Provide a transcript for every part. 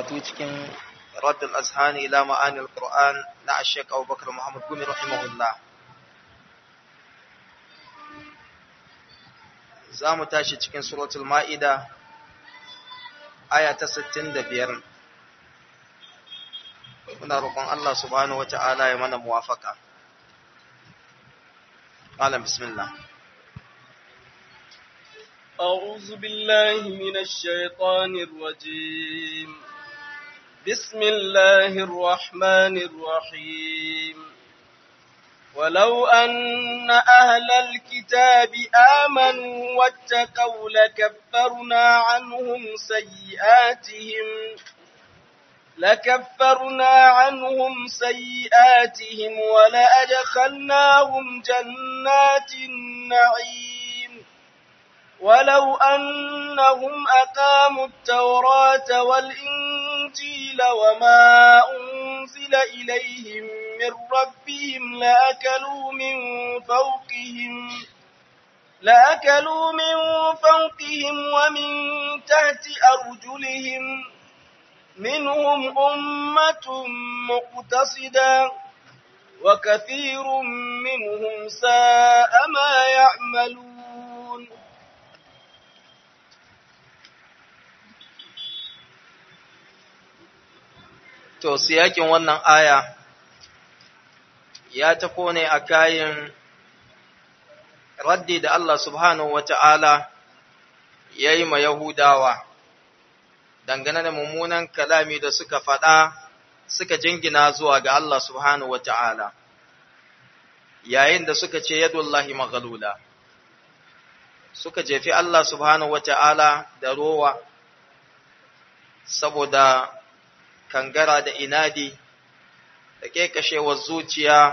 karatu cikin raddul azhani ila ma'anil qur'an na ashek abubakar muhammad gumi rahimahullah za mu tashi cikin suratul ma'ida aya ta 65 muna roƙon Allah subhanahu wata'ala ya mana muwafaka malam bismillah أعوذ بالله من الشيطان الرجيم بسم الله الرحمن الرحيم ولو أن أهل الكتاب آمنوا واتقوا لكفرنا عنهم سيئاتهم لكفرنا عنهم سيئاتهم ولأدخلناهم جنات النعيم ولو أنهم أقاموا التوراة والإنجيل وما أنزل إليهم من ربهم لأكلوا من فوقهم لأكلوا من فوقهم ومن تحت أرجلهم منهم أمة مقتصدة وكثير منهم ساء ما يعملون To, siyakin wannan aya ya tafo ne a kayan raddi da Allah subhanahu wa ta'ala ya yi ma Yahudawa, dangane da mummunan kalami da suka faɗa suka jingina zuwa ga Allah subhanahu wa ta'ala, yayin da suka ce yadullahi maghalula, suka jefi Allah subhanahu wa ta'ala da rowa, saboda kangara da inadi da kekashewar zuciya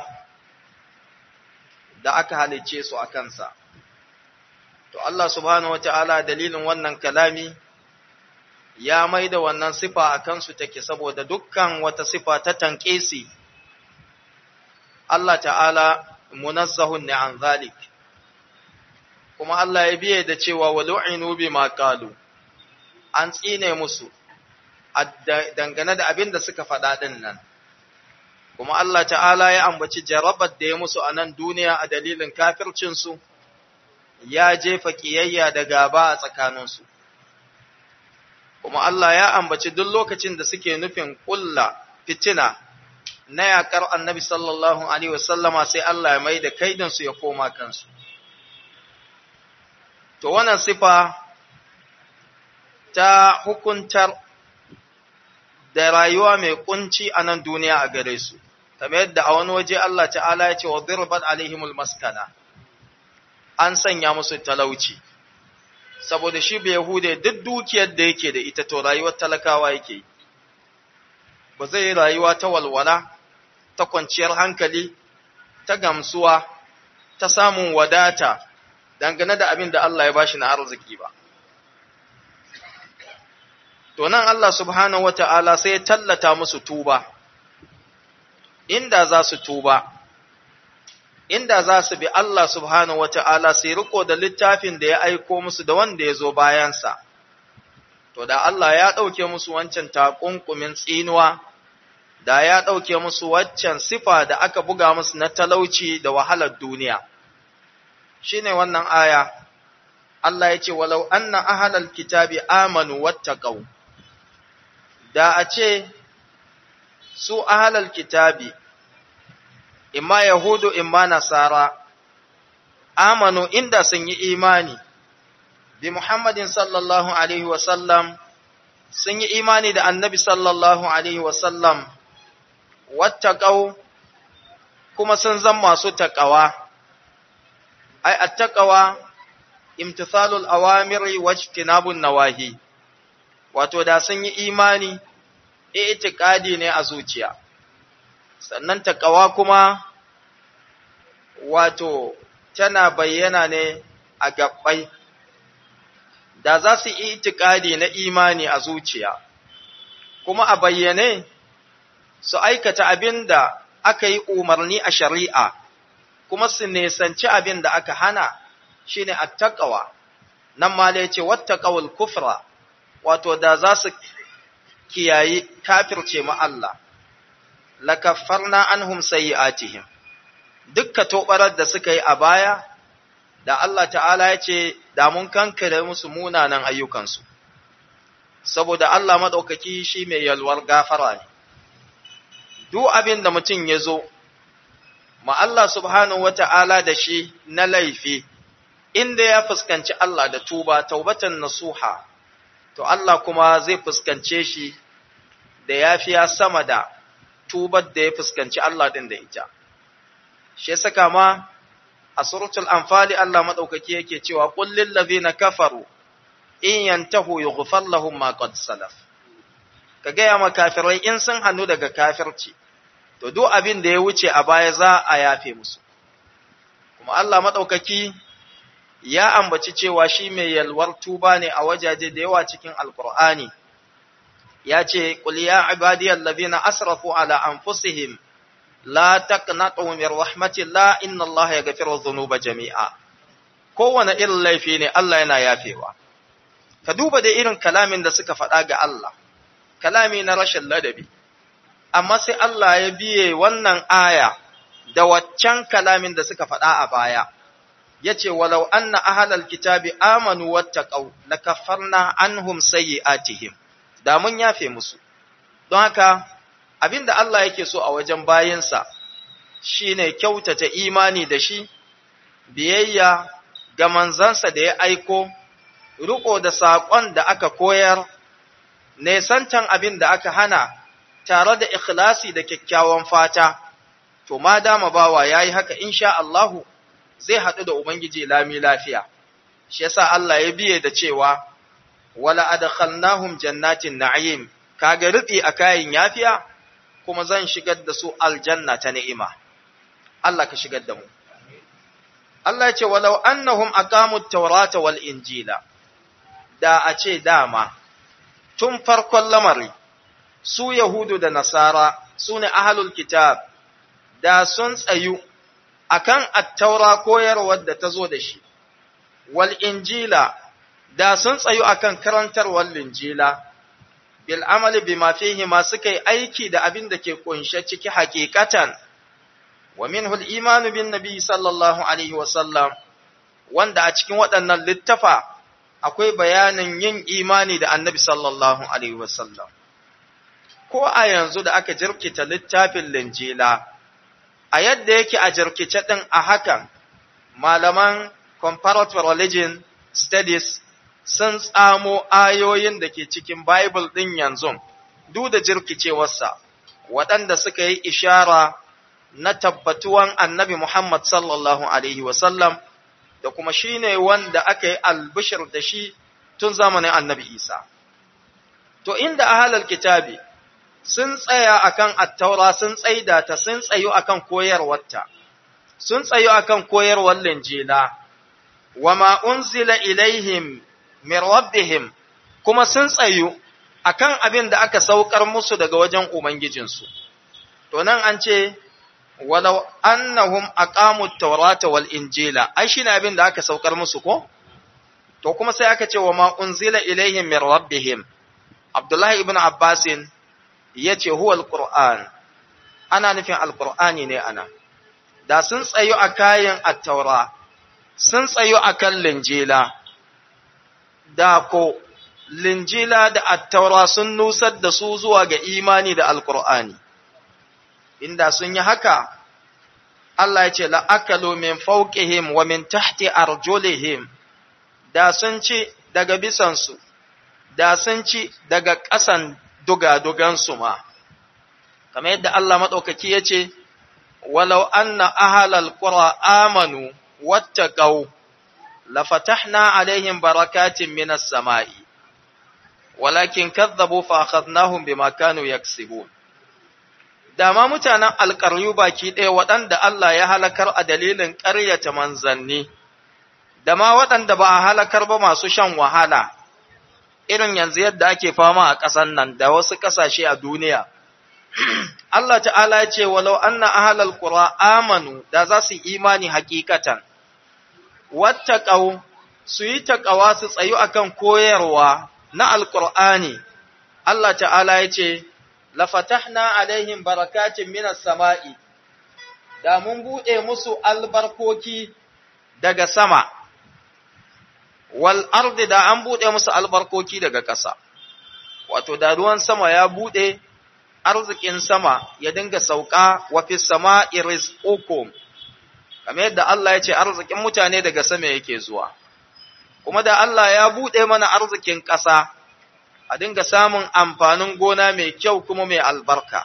da aka halicce su a kansa. To Allah subhanahu wa ta'ala dalilin wannan kalami ya mai da wannan sifa a kansu take saboda dukkan wata sifa ta tanƙesi. Allah ta'ala munazzahun ne an zalik. Kuma Allah ya biye da cewa wa lu'inu bi qalu an tsine musu. dangane da abin da suka faɗa ɗin nan. Kuma Allah ta'ala ya ambaci jarabar da ya musu a nan duniya a dalilin kafircinsu, ya jefa ƙiyayya da gaba a tsakaninsu. Kuma Allah ya ambaci duk lokacin da suke nufin ƙulla fitina na yaƙar annabi sallallahu Alaihi wasallama sai Allah ya mai da kaidansu ya koma kansu. To, wannan sifa ta hukuntar da rayuwa mai kunci a nan duniya a gare su, kamar yadda a wani waje Allah ta'ala ya ce wa zirbat alaihimul maskana, an sanya musu talauci, saboda shi bai Yahude duk dukiyar da yake da ita to rayuwar talakawa yake ba zai yi rayuwa ta walwala, ta kwanciyar hankali, ta gamsuwa, ta samun wadata dangane da abin da Allah ya bashi na arziki ba. To nan Allah subhanahu wa ta'ala sai ya tallata musu tuba, inda za su tuba, inda za su bi Allah subhanahu wa ta'ala sai riko da littafin da ya aiko musu da wanda ya zo bayansa, to da Allah ya ɗauke musu wancan taƙunƙumin tsinuwa, da ya ɗauke musu waccan sifa da aka buga musu na talauci da wahalar duniya. Shi ne wannan aya, Allah ya ce, Walau anna ahalal kitabi amanu wattaqau da a ce su ahalal kitabi, imma Yahudu, imma Nasara, amanu inda sun yi imani, bi Muhammadin sallallahu Alaihi wasallam, sun yi imani da annabi sallallahu Alaihi wasallam, wattaƙau kuma sun zan masu taƙawa, ai, a taƙawa, imtithalul awamiri wajtinabun nawahi. wato da sun yi imani, itikadi ne a zuciya, sannan takawa kuma wato tana bayyana ne a gabbai, da za su yi itikadi na imani a zuciya, kuma a bayyane su aikata abin da aka yi umarni a shari'a, kuma su nesanci abin da aka hana shi ne a takawa, nan ma ce wata kufra. wato da za su kiyayi kafirce ma Allah lakaffarna anhum sayyi'atihim dukka tobarar da suka yi a baya da Allah ta'ala ya ce da mun kankare musu munanan ayyukansu saboda Allah madaukaki shi mai yalwar gafara ne duk abin da mutum ya zo ma Allah subhanahu wata'ala da shi na laifi inda ya fuskanci Allah da tuba taubatan nasuha to Allah kuma zai fuskance shi da yafiya sama da tubar da ya fuskanci Allah din da ita shi ya saka ma a suratul anfali Allah madaukaki yake cewa qul lil ladhina kafaru in yantahu yughfar lahum ma qad salaf ka gaya ma kafirai in sun hannu daga kafirci to duk abin da ya wuce a baya za a yafe musu kuma Allah madaukaki ya ambaci cewa shi mai yalwar tuba ne a wajaje da yawa cikin alkur'ani ya ce qul ya ibadiyal ladina asrafu ala anfusihim la taqnatu min rahmatillah inna allaha yaghfiru dhunuba jami'a kowane irin laifi ne Allah yana yafewa ka duba da irin kalamin da suka faɗa ga Allah kalami na rashin ladabi amma sai Allah ya biye wannan aya da waccan kalamin da suka faɗa a baya yace walau anna ahlal kitabi amanu wattaqau lakaffarna anhum sayyi'atihim da mun yafe musu don haka abinda Allah yake so a wajen bayinsa shine kyautata imani da shi biyayya ga manzansa da ya aiko riko da saƙon da aka koyar nesantan abin da aka hana tare da ikhlasi da kyakkyawan fata to ma dama bawa yayi haka insha Allahu zai haɗu da ubangiji lami lafiya shi yasa Allah ya biye da cewa wala adkhalnahum jannatin na'im kaga rubi a kayan yafiya kuma zan shigar da su aljanna ta ni'ima Allah ka shigar da mu Allah ya ce walau annahum aqamut tawrata wal injila da a ce dama tun farkon lamari su yahudu da nasara su ne ahlul kitab da sun tsayu akan at-taura koyarwar da ta zo da shi wal injila da sun tsayu akan karantarwar linjila bil amali bima fihi ma suka yi aiki da abin da ke kunshe ciki hakikatan wa minhu al imanu bin nabi sallallahu alaihi wa sallam wanda a cikin waɗannan littafa akwai bayanin yin imani da annabi sallallahu alaihi wa sallam ko a yanzu da aka jirkita littafin linjila a yadda yake a jirkice din a hakan malaman comparative religion studies sun tsamo ayoyin da ke cikin Bible ɗin yanzu, duk da jirkicewarsa, waɗanda suka yi ishara na tabbatuwan annabi Muhammad sallallahu Alaihi wasallam da kuma shi ne wanda aka yi albishir da shi tun zamanin annabi Isa. To, inda ahalar kitabi sun tsaya akan attaura sun tsaida ta sun tsayo akan koyarwarta, sun tsayo akan koyarwar linjila, wa ma unzila ilaihim min rabbihim kuma sun tsayu akan abin da aka saukar musu daga wajen ubangijinsu to nan an ce walau annahum aqamut tawrata wal injila ai shine abin da aka saukar musu ko to kuma sai aka ce wa ma unzila ilaihim min rabbihim abdullahi ibn abbasin yace huwa alquran ana nufin alqur'ani ne ana da sun tsayu a kayan at-taura sun tsayu akan linjila da ko linjila da attaura sun nusar da su zuwa ga imani da alkur'ani inda sun yi haka Allah ya ce la'akalu min fawqihim wa min tahti arjulihim da sun ci daga bisansu da sun ci daga ƙasan dugadugansu ma kamar yadda Allah maɗaukaki ya ce walau anna ahalal qura amanu wattaqau lafatahna alaihim barakatin minas sama'i walakin kadzabu fa akhadnahum bima kanu yaksibun dama mutanen alƙaryu baki ɗaya waɗanda Allah ya halakar a dalilin ƙaryata manzanni da ma waɗanda ba a halakar ba masu shan wahala irin yanzu yadda ake fama a ƙasan nan da wasu ƙasashe a duniya Allah ta'ala ya ce walau anna ahlal qura amanu da za su imani hakikatan wattaqau su yi taqawa su tsayu akan koyarwa na alqur'ani Allah ta'ala ya ce, Lafatahna alaihim barakatin minas sama'i, da mun buɗe musu albarkoki daga sama, wal ardi da an buɗe musu albarkoki daga ƙasa, wato da ruwan sama ya buɗe arzikin sama ya dinga sauka wa fi sama iris ukum, kamar yadda Allah ya ce arzikin mutane daga sama yake zuwa, kuma da Allah ya buɗe mana arzikin ƙasa. a dinga samun amfanin gona mai kyau kuma mai albarka.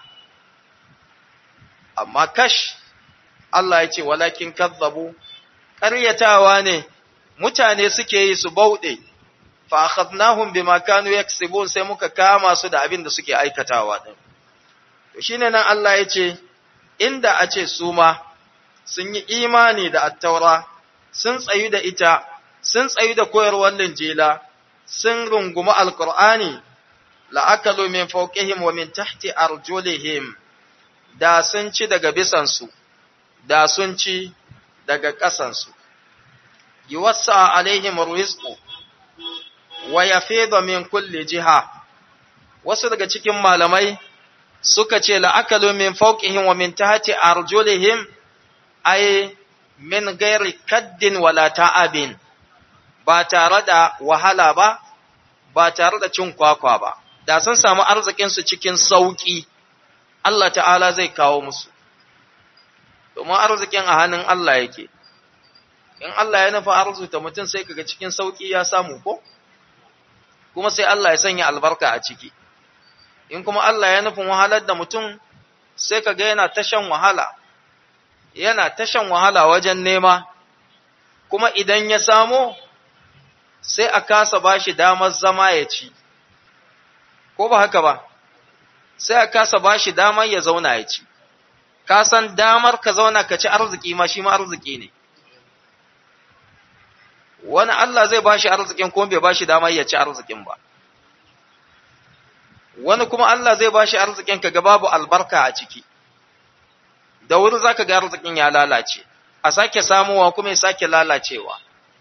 Amma kash, Allah ya ce, walakin kazzabu, ƙaryatawa ne, mutane suke yi su bauɗe, fa akhadnahum bima kanu yaksibun sai muka kama su da abin da suke aikatawa din. To shine nan Allah ya ce, inda a ce su ma sun yi imani da attaura, sun tsayu da ita, sun tsayu da koyarwar linjila, sun rungumi alkur'ani la'akalu min fawqihim wa min tahti arjulihim da sun ci daga bisansu da sun ci daga ƙasansu yuwassa alaihim rizqu wa yafidu min kulli jiha wasu daga cikin malamai suka ce la'akalu min fawqihim wa min tahti arjulihim ay min ghairi kaddin wala ta'abin ba tare da wahala ba, ba tare da cin kwakwa ba, da sun samu arzikinsu cikin sauƙi, Allah ta'ala zai kawo musu, domin arzikin a hannun Allah yake, in Allah ya nufa arzuta mutum sai kaga cikin sauƙi ya samu ko? Kuma sai Allah ya sanya albarka a ciki, in kuma Allah ya nufin wahalar da mutum sai kaga yana tashan wahala, yana tashan wahala wajen nema, kuma idan ya samo sai a kasa ba shi damar zama ya ci, ko ba haka ba, sai a kasa ba shi damar ya zauna ya ci, ka san damar ka zauna ka ci arziki ma shi ma arziki ne. Wani Allah zai ba shi arzikin kuma bai ba shi damar ya ci arzikin ba. Wani kuma Allah zai ba shi arzikin ka ga babu albarka a ciki, da wuri za ka ga arzikin ya lalace, a sake samuwa kuma ya sake lalacewa.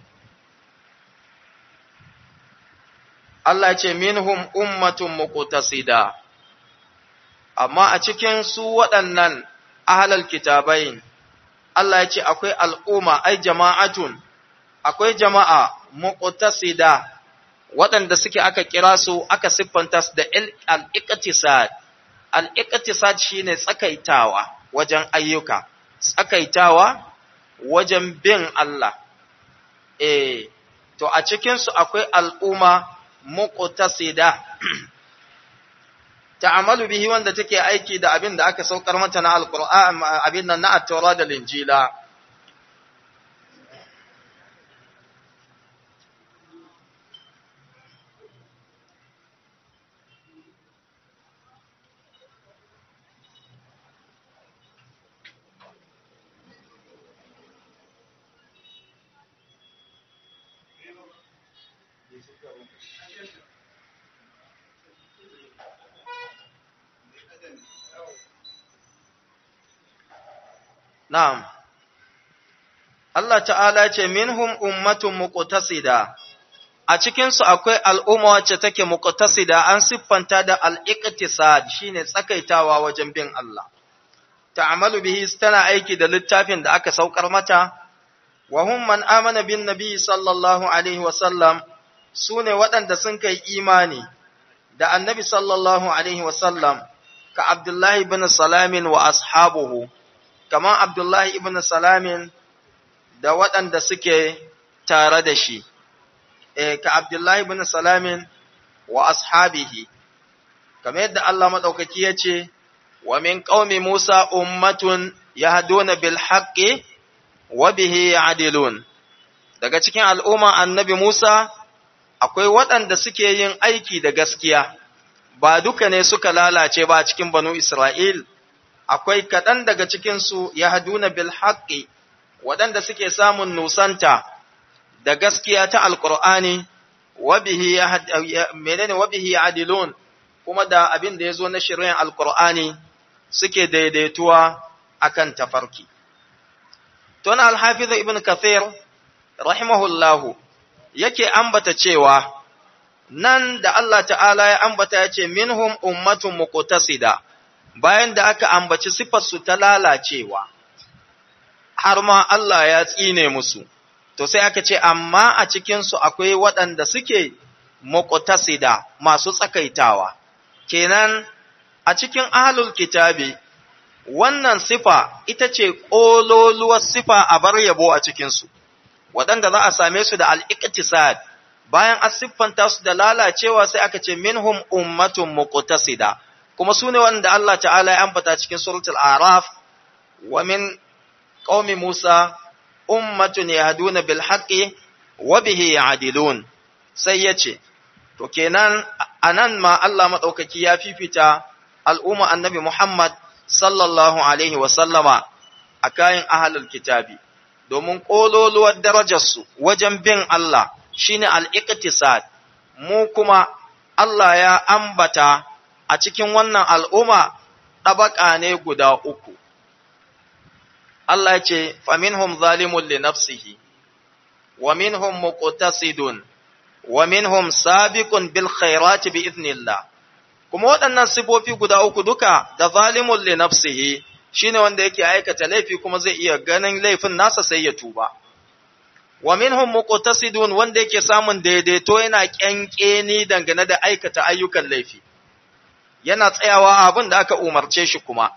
Allah ce minhum ummatun muqtasida amma a cikin su waɗannan ahlal kitabain Allah ya ce akwai al'umma ai jama'atun akwai jama'a muqtasida waɗanda suke aka kira su aka siffanta su da al-iqtisad al-iqtisad shine tsakaitawa wajen ayyuka tsakaitawa wajen bin Allah eh to a cikin su akwai al'umma muqtasida ta'amalu bihi wanda take aiki da abin da aka saukar mata na alqur'an abin nan na at-taura da linjila Na'am, Allah ta'ala ce, Minhum ummatun muqtasida a cikinsu akwai al'umma wacce take muqtasida an siffanta da al'iqtisad shi ne tsakaitawa wajen bin Allah. Ta'amalu bihi tana aiki da littafin da aka saukar mata, wa hum man amana bin nabi sallallahu Alaihi wasallam su ne waɗanda sun kai imani da annabi sallallahu Alaihi wasallam ka Abdullahi bin Salamin wa ashabuhu. kamar Abdullahi ibn Salamin da waɗanda suke tare da shi, e, ka Abdullahi ibn Salamin wa ashabihi, kamar yadda Allah maɗaukaki ya ce, wa min ƙaumi Musa ummatun ya haduna bil haƙƙi wa bihi adilun. Daga cikin al'umma annabi Musa, akwai waɗanda suke yin aiki da gaskiya, ba duka ne suka lalace ba cikin banu Isra'il. akwai kaɗan daga cikinsu ya haduna bil haƙƙi waɗanda suke samun nusanta da gaskiya ta alƙur'ani menene wabihi adilun kuma da abin da ya zo na shirin alƙur'ani suke daidaituwa akan tafarki. Tun alhafizu ibn Kathir rahimahullahu yake ambata cewa nan da Allah ta'ala ya ambata ya ce minhum ummatun muqtasida bayan da aka ambaci sifarsu ta lalacewa har ma Allah ya tsine musu to sai aka ce amma a cikinsu akwai waɗanda suke muqtasida masu tsakaitawa kenan a cikin ahlul kitabi wannan sifa ita ce ƙololuwar sifa a bar yabo a cikinsu waɗanda za a same su da al'iƙtisad bayan an siffanta su da lalacewa sai aka ce minhum ummatun muqtasida kuma su ne wanda Allah ta'ala ya ambata cikin suratul araf wa min qaumi musa ummatun yahduna bil haqqi wa bihi ya'dilun sai yace to kenan anan ma Allah madaukaki ya fifita al'umma annabi Muhammad sallallahu alaihi wa sallama a kayan ahlul kitabi domin kololuwar darajarsu wajen bin Allah shine al-iqtisad mu kuma Allah ya ambata a cikin wannan al'umma ɗabaƙa ne guda uku Allah ya ce faminhum zalimun li nafsihi wa minhum muqtasidun wa minhum sabiqun bil khairati bi idnillah kuma waɗannan sifofi guda uku duka da zalimun li nafsihi shine wanda yake aikata laifi kuma zai iya ganin laifin nasa sai ya tuba wa minhum muqtasidun wanda yake samun daidaito yana kyankyeni dangane da aikata ayyukan laifi yana tsayawa abin da aka umarce shi kuma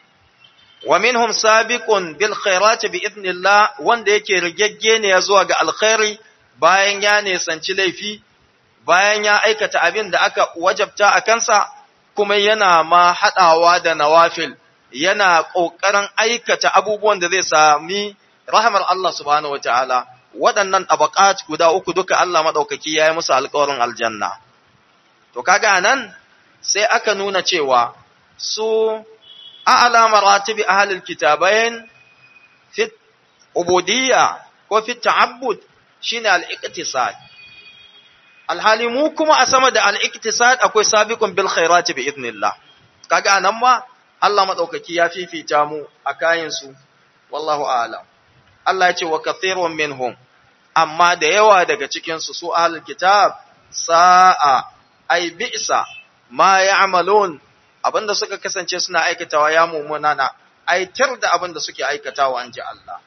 wa minhum sabiqun bil khairati bi idnillah wanda yake rigegge ne zuwa ga alkhairi bayan ya nisanci laifi bayan ya aikata abin da aka wajabta a kansa kuma yana ma hadawa da nawafil yana kokarin aikata abubuwan da zai sami rahmar Allah subhanahu wataala waɗannan tabaqat guda uku duka Allah madaukaki yayi musu alƙawarin aljanna to kaga anan sai aka nuna cewa su a'la maratibi ahlul kitabain fi ubudiyya ko fi ta'abbud shine al-iqtisad alhali mu kuma a sama da al-iqtisad akwai sabiqun bil khairati bi idnillah kaga anan ma Allah madaukaki ya fifita mu a kayan su wallahu a'lam Allah ya ce wa kathirun minhum amma da yawa daga cikin su su ahlul kitab sa'a ay bi'sa ma ya'malun abinda suka kasance suna aikatawa ya mumunana aitar da abinda suke aikatawa an ji Allah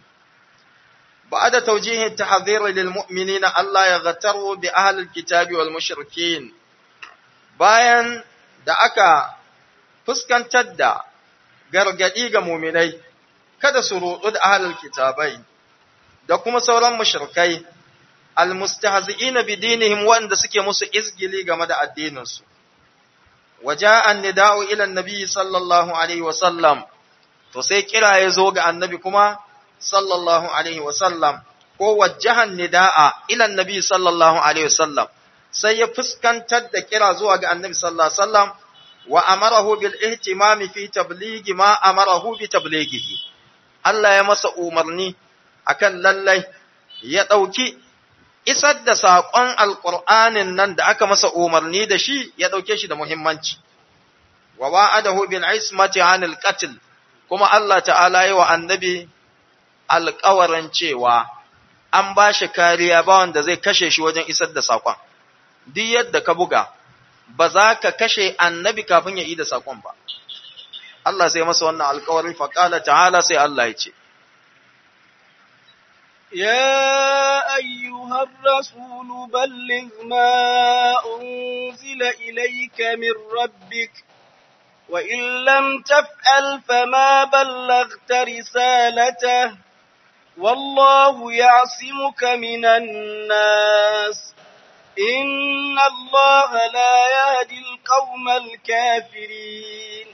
بعد توجيه التحذير للمؤمنين الله يغتروا بأهل الكتاب والمشركين bayan da aka fuskantar da gargadi ga muminai kada su rudu da ahlul kitabai da kuma sauran mushrikai almustahzi'ina bidinihim wanda suke musu izgili game da addininsu waja'a an-nida'u ila an-nabi sallallahu alaihi wa sallam to sai kira ya zo ga annabi kuma sallallahu alaihi wasallam ko wajjahan nida'a ila annabi sallallahu alaihi wasallam sai ya fuskantar da kira zuwa ga annabi sallallahu alaihi wasallam wa amarahu bil ihtimam fi tablighi ma amarahu bi tablighihi Allah ya masa umarni akan lallai ya dauki isar da saƙon alƙur'anin nan da aka masa umarni da shi ya ɗauke shi da muhimmanci wa wa'adahu bil ismati anil qatl kuma Allah ta'ala yi wa annabi alƙawarin cewa an ba shi kariya ba wanda zai kashe shi wajen isar da saƙon. Duk yadda ka buga, ba za ka kashe annabi kafin ya yi da saƙon ba. Allah sai masa wannan alƙawarin faƙala ta'ala sai Allah ya ce. يا أيها الرسول بلغ ما أنزل إليك من ربك وإن لم تفعل فما بلغت رسالته والله يعصمك من الناس إن الله لا يهدي القوم الكافرين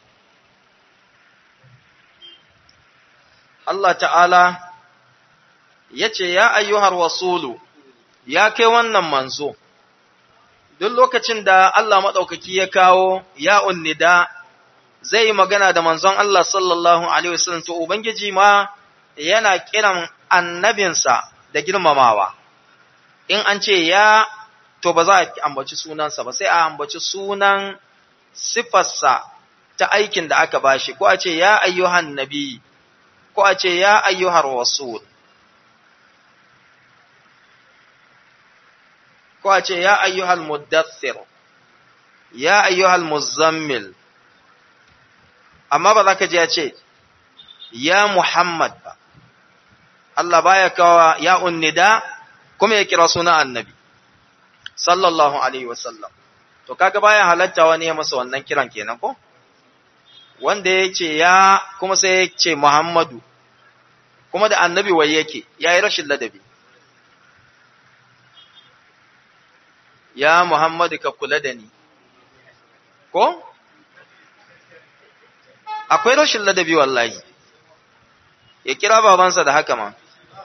Allah ta'ala ya ce, Ya ayyuhar wasulu, ya kai wannan manzo, duk lokacin da Allah maɗaukaki ya kawo ya unnida zai yi magana da manzon Allah sallallahu Alaihi wasallam to Ubangiji ma yana kiran annabinsa da girmamawa. In an ce ya, to ba za a ambaci sunansa ba, sai a ambaci sunan sifarsa ta aikin da aka bashi, ko a ce ya ayyuhan nabi, ko a ce ya ayyuhar wasul. ko a ce ya ayyuhal muddathir ya ayyuhal muzammil amma ba za ka ji ya ce ya Muhammad ba Allah baya kawa ya unnida kuma ya kira suna annabi sallallahu alaihi wasallam to kaga baya halatta wani ya masa wannan kiran kenan ko wanda ya ce ya kuma sai ya ce Muhammadu kuma da annabi wai yake ya yi rashin ladabi ya Muhammadu ka kula da ni ko akwai rashin ladabi wallahi ya kira babansa da haka ma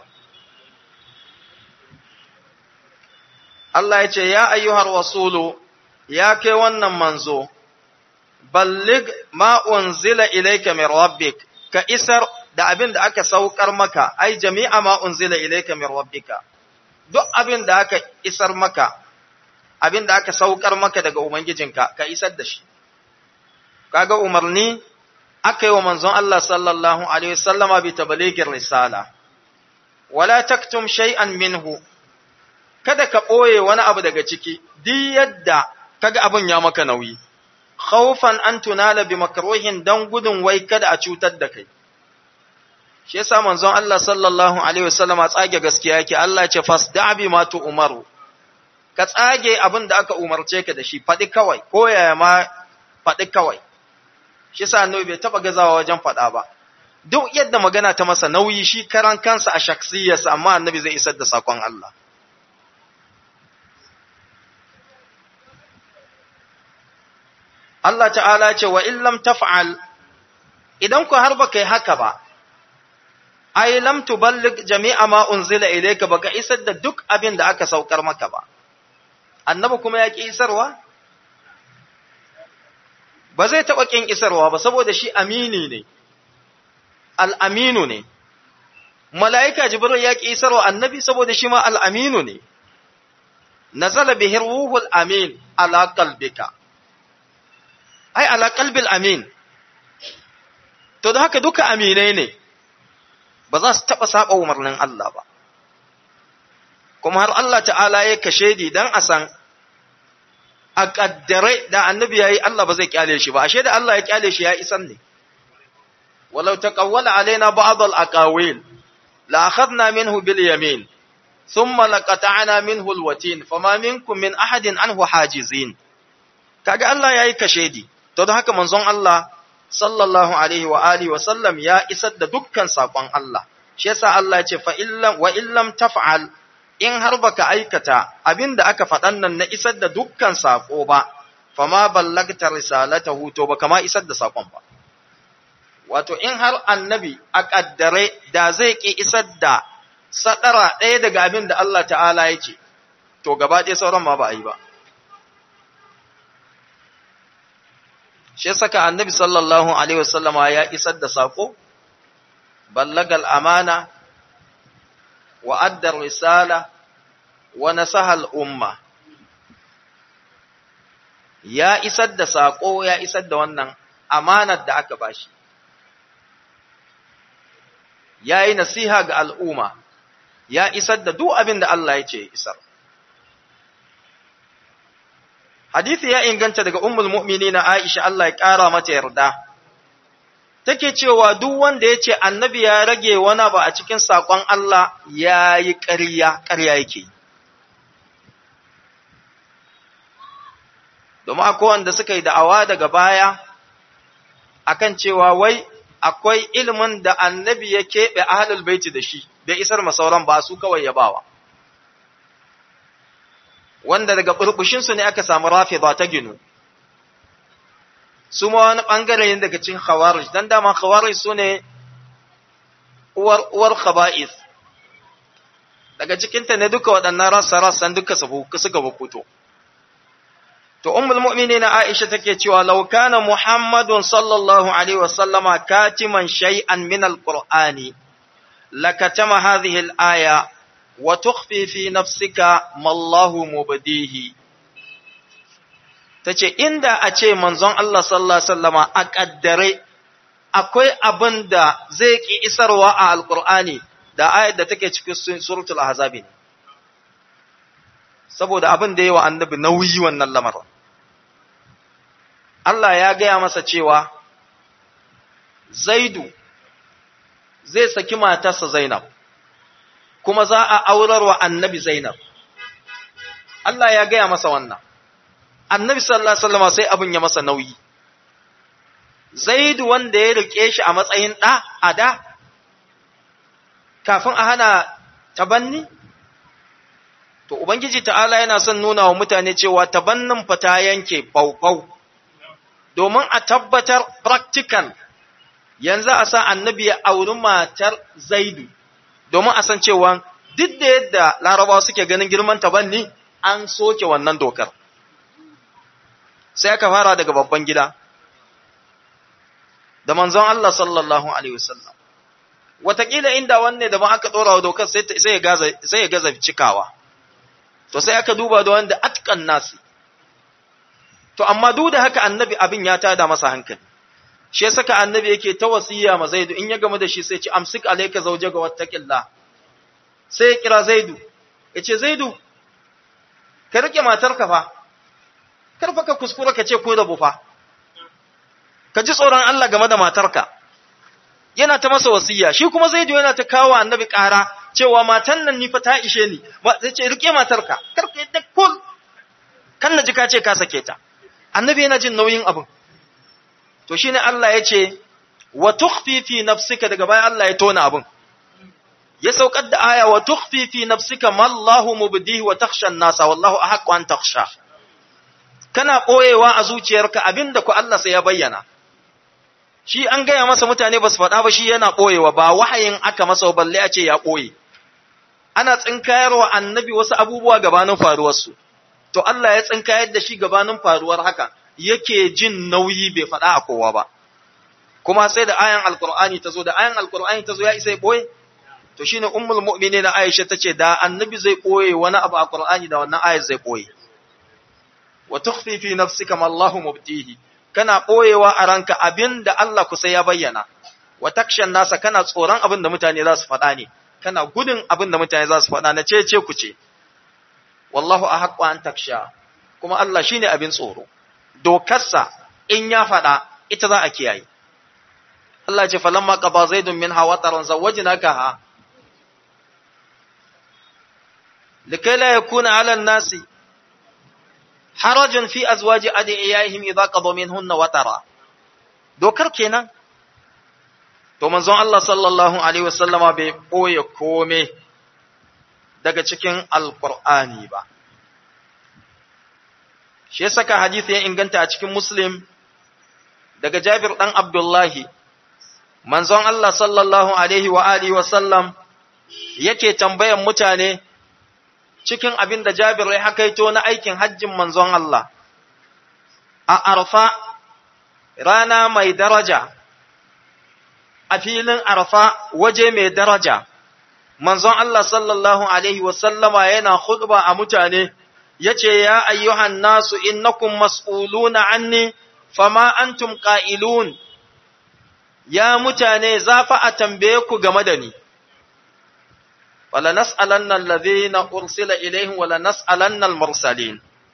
Allah ya ce ya ayyuhar rasulu ya kai wannan manzo ballig ma unzila ilayka min rabbik ka isar da abin da aka saukar maka ai jami'a ma unzila ilayka min rabbika duk abin da aka isar maka abin da aka saukar maka daga ubangijinka ka isar da shi kaga umarni aka yi wa manzon Allah sallallahu alaihi wasallama bi tabligir risala wala taktum shay'an minhu kada ka ɓoye wani abu daga ciki duk yadda kaga abin ya maka nauyi khawfan an tunala bi makruhin dan gudun wai kada a cutar da kai shi yasa manzon Allah sallallahu alaihi wasallama tsage gaskiya yake Allah ya ce fasda bi ma tu umaru ka tsage abin da aka umarce ka da shi faɗi kawai ko yaya ma faɗi kawai shi yasa annabi bai taba gazawa wajen faɗa ba duk yadda magana ta masa nauyi shi karan kansa a shaksiyarsa amma annabi zai isar da sakon Allah Allah ta'ala ce wa illam taf'al idan ku har baka yi haka ba ai lam tuballig jami'a ma unzila ilayka baka isar da duk abin da aka saukar maka ba annabi kuma ya ki isarwa ba zai taɓa ƙin isarwa ba saboda shi amini ne al'aminu ne mala'ika jibril ya ƙi isarwa annabi saboda shi ma al'aminu ne nazala bihir ruhul amin ala qalbika ai ala qalbil amin to da haka duka aminai ne ba za su taɓa saba umarnin Allah ba kuma har Allah ta'ala ya kashe di dan a san a ƙaddare da annabi ya yi Allah ba zai kyale shi ba, ashe da Allah ya kyale shi ya isan ne. Walau ta ƙawwala alaina ba'ad al-aqawil la akhadna minhu bil yamin thumma laqata'na minhu al-watin fama minkum min ahadin anhu hajizin kaga Allah yayi kashedi to don haka manzon Allah sallallahu alaihi wa alihi wa sallam ya isar da dukkan sakon Allah shi yasa Allah ya ce fa illam wa illam taf'al in har baka aikata abin da aka faɗan nan na isar da dukkan saƙo ba, fama ballagta risalatahu to baka ma isar da saƙon ba. Wato, in har annabi a ƙaddare da zai ƙi isar da saɗara ɗaya daga abin da Allah ta'ala ya ce, to gaba ɗaya sauran ma ba a yi ba. Shi saka annabi sallallahu Alaihi wasallama ya isar da saƙo, ballagal amana, وأدى الرسالة ونصح الأمة ya isar da saƙo ya isar da wannan amanar da aka bashi ya yi nasiha ga al'umma ya isar da duk abin da Allah ya ce isar hadithi ya inganta daga ummul mu'mini na Aisha Allah ya ƙara mata yarda take cewa duk wanda ya ce annabi ya rage wani ba a cikin saƙon Allah ya yi ƙarya, ƙarya yake. Domin akwai wanda suka yi da'awa daga baya akan cewa wai akwai ilimin da annabi ya keɓe ahalul baiti da shi, da isar masauran ba su kawai ya bawa. Wanda daga ɓurɓushinsu ne aka samu rafi ba ta ginu. su ma wani ɓangare ne daga cikin khawarij dan dama khawarij su ne uwar uwar khaba'is daga cikinta ne duka waɗannan rassa rassan duka suka bukuto to ummul mu'minin Aisha take cewa law kana Muhammadun sallallahu alaihi wasallama katiman shay'an min alqur'ani lakatama hadhihi al-aya wa tukhfi fi nafsika ma Allahu mubdihi ta ce inda a ce manzon Allah sallallahu Alaihi wasallama a ƙaddare akwai abin da zai ƙi isarwa a alƙur'ani da ayat da take cikin suratul ahzabi ne saboda abin da yawa annabi nauyi wannan lamarin Allah ya gaya masa cewa Zaidu zai saki matarsa Zainab kuma za a aurar wa annabi Zainab Allah ya gaya masa wannan annabi sallallahu alaihi wasallam sai abin ya masa nauyi Zaidu wanda ya rike shi a matsayin ɗa a da kafin a hana tabanni to ubangiji ta'ala yana son nuna wa mutane cewa tabannin fa ta yanke faufau domin a tabbatar practical yanzu a sa annabi ya auri matar Zaidu domin a san cewa duk da yadda larabawa suke ganin girman tabanni an soke wannan dokar sai aka fara daga babban gida da manzon Allah sallallahu alaihi wasallam watakila inda wanne da ban aka dora wa dokar sai ya gaza sai ya gaza cikawa to sai aka duba da wanda atkan nasi to amma duk da haka annabi abin ya tada masa hankali shi ya saka annabi yake ta wasiya ma zaidu in ya gamu da shi sai ci amsik alayka zawjaga wattaqillah sai ya kira zaidu yace zaidu ka rike matarka fa kar fa ka kuskura ka ce ko da bufa ka ji tsoron Allah game da matarka yana ta masa wasiya shi kuma zaidu yana ta kawo annabi ƙara cewa matan nan ni fa ta ishe ni ba sai ce rike matarka kar ka yadda kul kan na ji ka ce ka sake ta annabi yana jin nauyin abin to shine Allah ya ce wa tukhfi fi nafsika daga bayan Allah ya tona abin ya saukar da aya wa tukhfi fi nafsika ma Allahu mubdihi wa takhsha an-nasa wallahu ahaqqu an takhsha kana boyewa a zuciyarka abinda ku Allah sai ya bayyana shi an gaya masa mutane ba su faɗa ba shi yana ɓoyewa ba wahayin aka masa balle a ce ya ɓoye ana tsinkayarwa annabi wasu abubuwa gabanin faruwarsu to Allah ya tsinkayar da shi gabanin faruwar haka yake jin nauyi bai faɗa a kowa ba kuma sai da ayan alkur'ani ta zo da ayan alkur'ani ta zo ya isa ya ɓoye to shine ummul mu'minin Aisha tace da annabi zai ɓoye wani abu a Qur'ani da wannan ayat zai ɓoye wa tukhfi fi nafsika ma Allahu mubtihi kana ɓoyewa a ranka abin da Allah kusa ya bayyana, wa takshan nasa kana tsoron abin da mutane za su faɗa ne, kana gudun abin da mutane za su faɗa na ce ku ce, wallahu a haƙwa an taksha, kuma Allah shi ne abin tsoro, dokarsa in ya faɗa ita za a kiyaye. Allah ce falon maka ba zai min hawa taron zawaji na ka ha, likai la ya kuna alan nasi, harajun fi azwaji adiyaihim idza qadu minhunna watara dokar kenan to manzon Allah sallallahu alaihi wasallama bai boye kome daga cikin alqur'ani ba shi yasa ka hadisi ya inganta a cikin muslim daga Jabir dan Abdullahi manzon Allah sallallahu alaihi wa alihi wasallam yake tambayan mutane cikin abin da Jabir ya hakaito na aikin hajjin manzon Allah, a arfa rana mai daraja, a filin arfa waje mai daraja, manzon Allah sallallahu Alaihi wasallama yana khutba a mutane, ya ce, Ya ayyuhan nasu innakum mas'uluna anni, fama antum ƙa'ilun, ya mutane za fa a tambaye ku game da ni. ولنسألن الذين أرسل إليهم ولنسألن المرسلين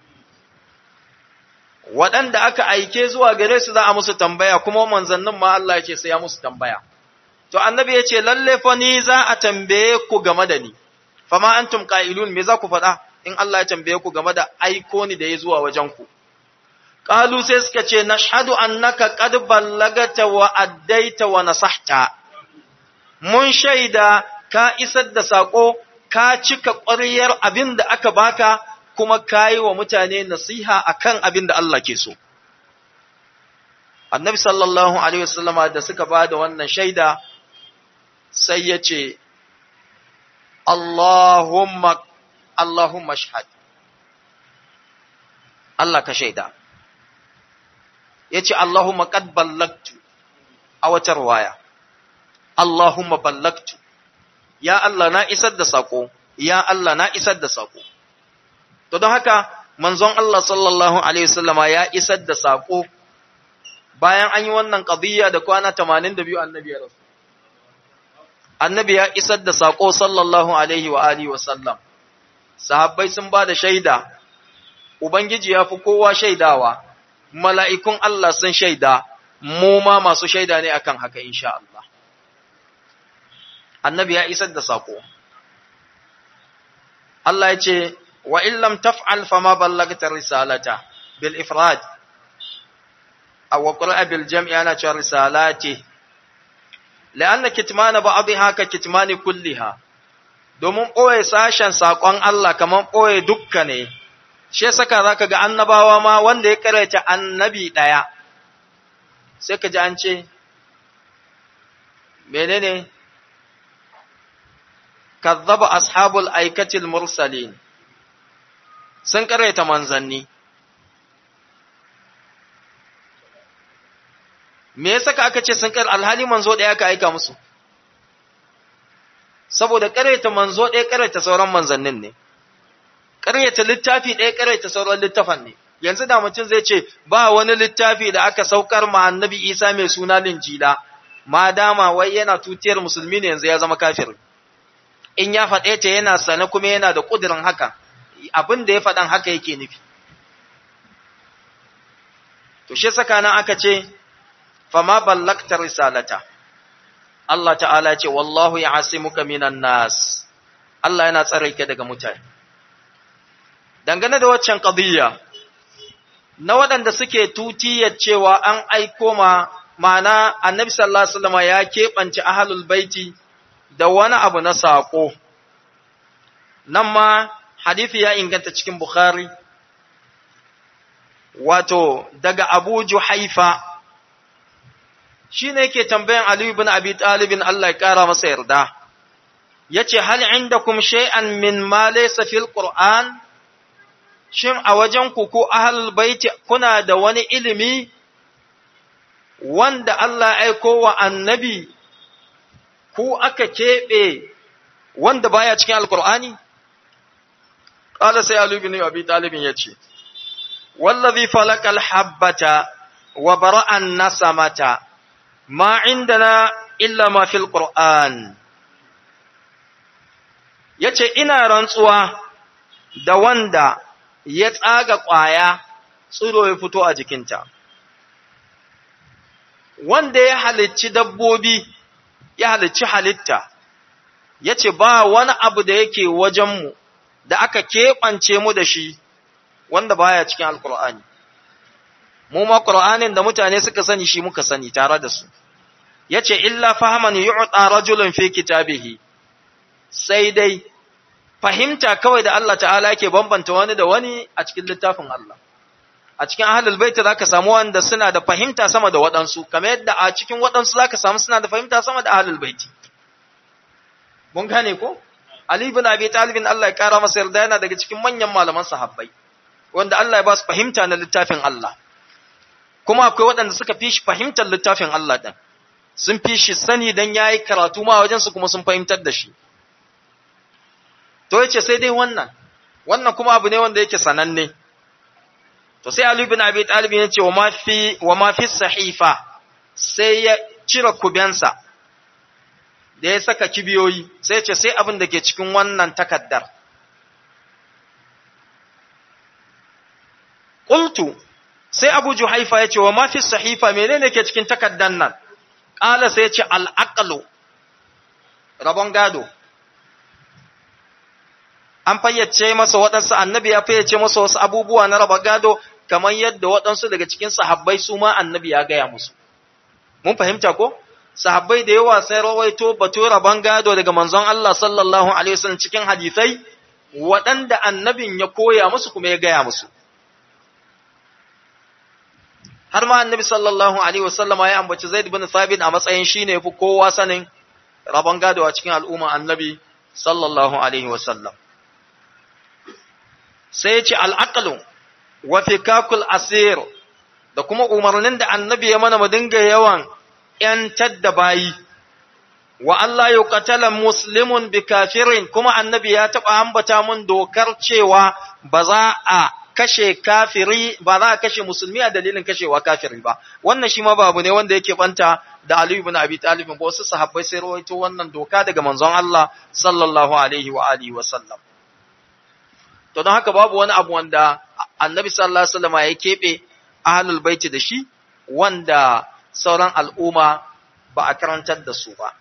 waɗanda aka aike zuwa gare su za a musu tambaya kuma manzannin ma Allah yake sai ya musu tambaya to annabi ya ce lalle fa ni za a tambaye ku game da ni fama antum qailun me za ku faɗa in Allah ya tambaye ku game da aiko ni da ya zuwa wajen ku qalu sai suka ce nashhadu annaka qad ballagata wa addaita wa nasahta mun shaida ka isar da saƙo, ka cika ƙwaryar abin da aka baka, kuma ka yi wa mutane nasiha a kan abin da Allah ke so. Annabi sallallahu Alaihi wasallama da suka ba da wannan shaida, sai ya ce, Allahumma, Allahumma shahad. Allah ka shaida. Ya ce, Allahumma qad ballagtu a wata ruwaya. Allahumma ballagtu. ya Allah na isar da sako, ya Allah na isar da sako. To don haka, manzon Allah sallallahu Alaihi wasallama ya isar da sako bayan an yi wannan ƙadiyya da kwana tamanin da biyu annabi ya rasu. Annabi ya isar da sako sallallahu Alaihi wa Alihi wasallam. sahabbai sun ba da shaida ubangiji ya fi kowa shaidawa mala'ikun Allah sun shaida mu ma masu shaida ne akan haka insha Allah annabi ya isar da sako Allah ya ce wa illam taf'al fama ballagta risalata bil ifrad aw qira'a bil jam'i ana cewa risalati la'anna kitmana ba'dha ka kitmani kulliha domin ɓoye sashen saƙon Allah kamar ɓoye dukka ne, shi saka za ka ga annabawa ma wanda ya karanta annabi ɗaya, sai ka ji an ce, menene kazzaba ashabul aikatil mursalin sun karanta manzanni. Me ya saka aka ce sun kar alhali manzo ɗaya ka aika musu? saboda ƙaraita manzo ɗaya ƙaraita sauran manzannin ne, ƙaraita littafi ɗaya ƙaraita sauran littafan ne, yanzu da mutum zai ce ba wani littafi da aka saukar ma annabi Isa mai suna linjila, ma dama wai yana tutiyar musulmi ne yanzu ya zama kafir. In ya faɗe ta yana sane kuma yana da ƙudurin haka, abin da ya faɗan haka yake nufi. To shi saka nan aka ce, fama ballakta risalata. Allah ta'ala ce, Wallahu ya muka minan nas, Allah yana tsare ka daga mutane. Dangane da waccan ƙadiyya, na waɗanda suke tutiyar cewa an aiko ma mana annabi sallallahu Alaihi wasallam ya keɓance ahalul baiti da wani abu na saƙo. Nan ma, hadithi ya inganta cikin Bukhari, wato, daga Abu Juhaifa, shi ne yake tambayan Ali ibn Abi Talibin Allah ya ƙara masa yarda, ya ce, Hal inda kum shay'an min ma laysa fil Qur'an, shin a wajen ku ko ahlul baiti kuna da wani ilimi wanda Allah ya aiko wa annabi ku aka keɓe wanda baya cikin alkur'ani? Ƙala sai Ali ibn Abi Talibin ya ce, Wallazi falakal habbata wa bara'an nasamata ma indana illa ma fil Qur'an yace ina rantsuwa da wanda ya tsaga ƙwaya tsiro ya fito a jikinta wanda ya halicci dabbobi ya halicci halitta yace ba wani abu da yake wajenmu da aka keɓance mu da shi wanda baya cikin alkur'ani mu ma qur'anin da mutane suka sani shi muka sani tare da su yace illa fahaman yu'ta rajulun fi kitabihi sai dai fahimta kawai da Allah ta'ala yake bambanta wani da wani a cikin littafin Allah a cikin ahlul bait zaka samu wanda suna da fahimta sama da waɗansu kamar yadda a cikin waɗansu zaka samu suna da fahimta sama da ahlul bait mun gane ko Ali ibn Abi Talib Allah ya kara masa yarda yana daga cikin manyan malaman sahabbai wanda Allah ya ba su fahimta na littafin Allah kuma akwai waɗanda suka fi shi fahimtar littafin Allah ɗin sun fi shi sani don ya yi karatu ma wajensu kuma sun fahimtar da shi to yace sai dai wannan wannan kuma abu ne wanda yake sananne to sai Ali bin Abi Talib ya ce wa ma fi wa ma fi sahifa sai ya cire kubensa da ya saka kibiyoyi sai ce sai abin da ke cikin wannan takaddar qultu sai Abu Juhaifa ya ce wa ma fi sahifa menene ke cikin takaddan nan qala sai ya ce al-aqlu rabon gado an fayyace masa waɗansu annabi ya fayyace masa wasu abubuwa na raba gado kamar yadda waɗansu daga cikin sahabbai su ma annabi ya gaya musu mun fahimta ko sahabbai da yawa sai rawaito batu rabon gado daga manzon Allah sallallahu alaihi wasallam cikin hadisai waɗanda annabin ya koya musu kuma ya gaya musu har ma annabi sallallahu alaihi wasallam ya ambaci Zaid bin Thabit a matsayin shine yafi kowa sanin rabon gado a cikin al'umma annabi sallallahu alaihi wasallam sai ce al'aqlu wa fikakul asir da kuma umarnin da annabi ya mana mu dinga yawan ‘yantar da bayi, wa Allah yi katala muslimun bi kafirin kuma annabi ya taɓa ambata mun dokar cewa ba za a kashe kafiri ba za a kashe musulmi a dalilin kashewa kafiri ba wannan shi ma babu ne wanda yake banta da Ali ibn Abi Talib ba wasu sahabbai sai rawaito wannan doka daga manzon Allah sallallahu alaihi wa alihi wa sallam to don haka babu wani abu wanda annabi sallallahu alaihi wasallam ya keɓe ahlul baiti da shi wanda sauran al'umma ba a karantar da su ba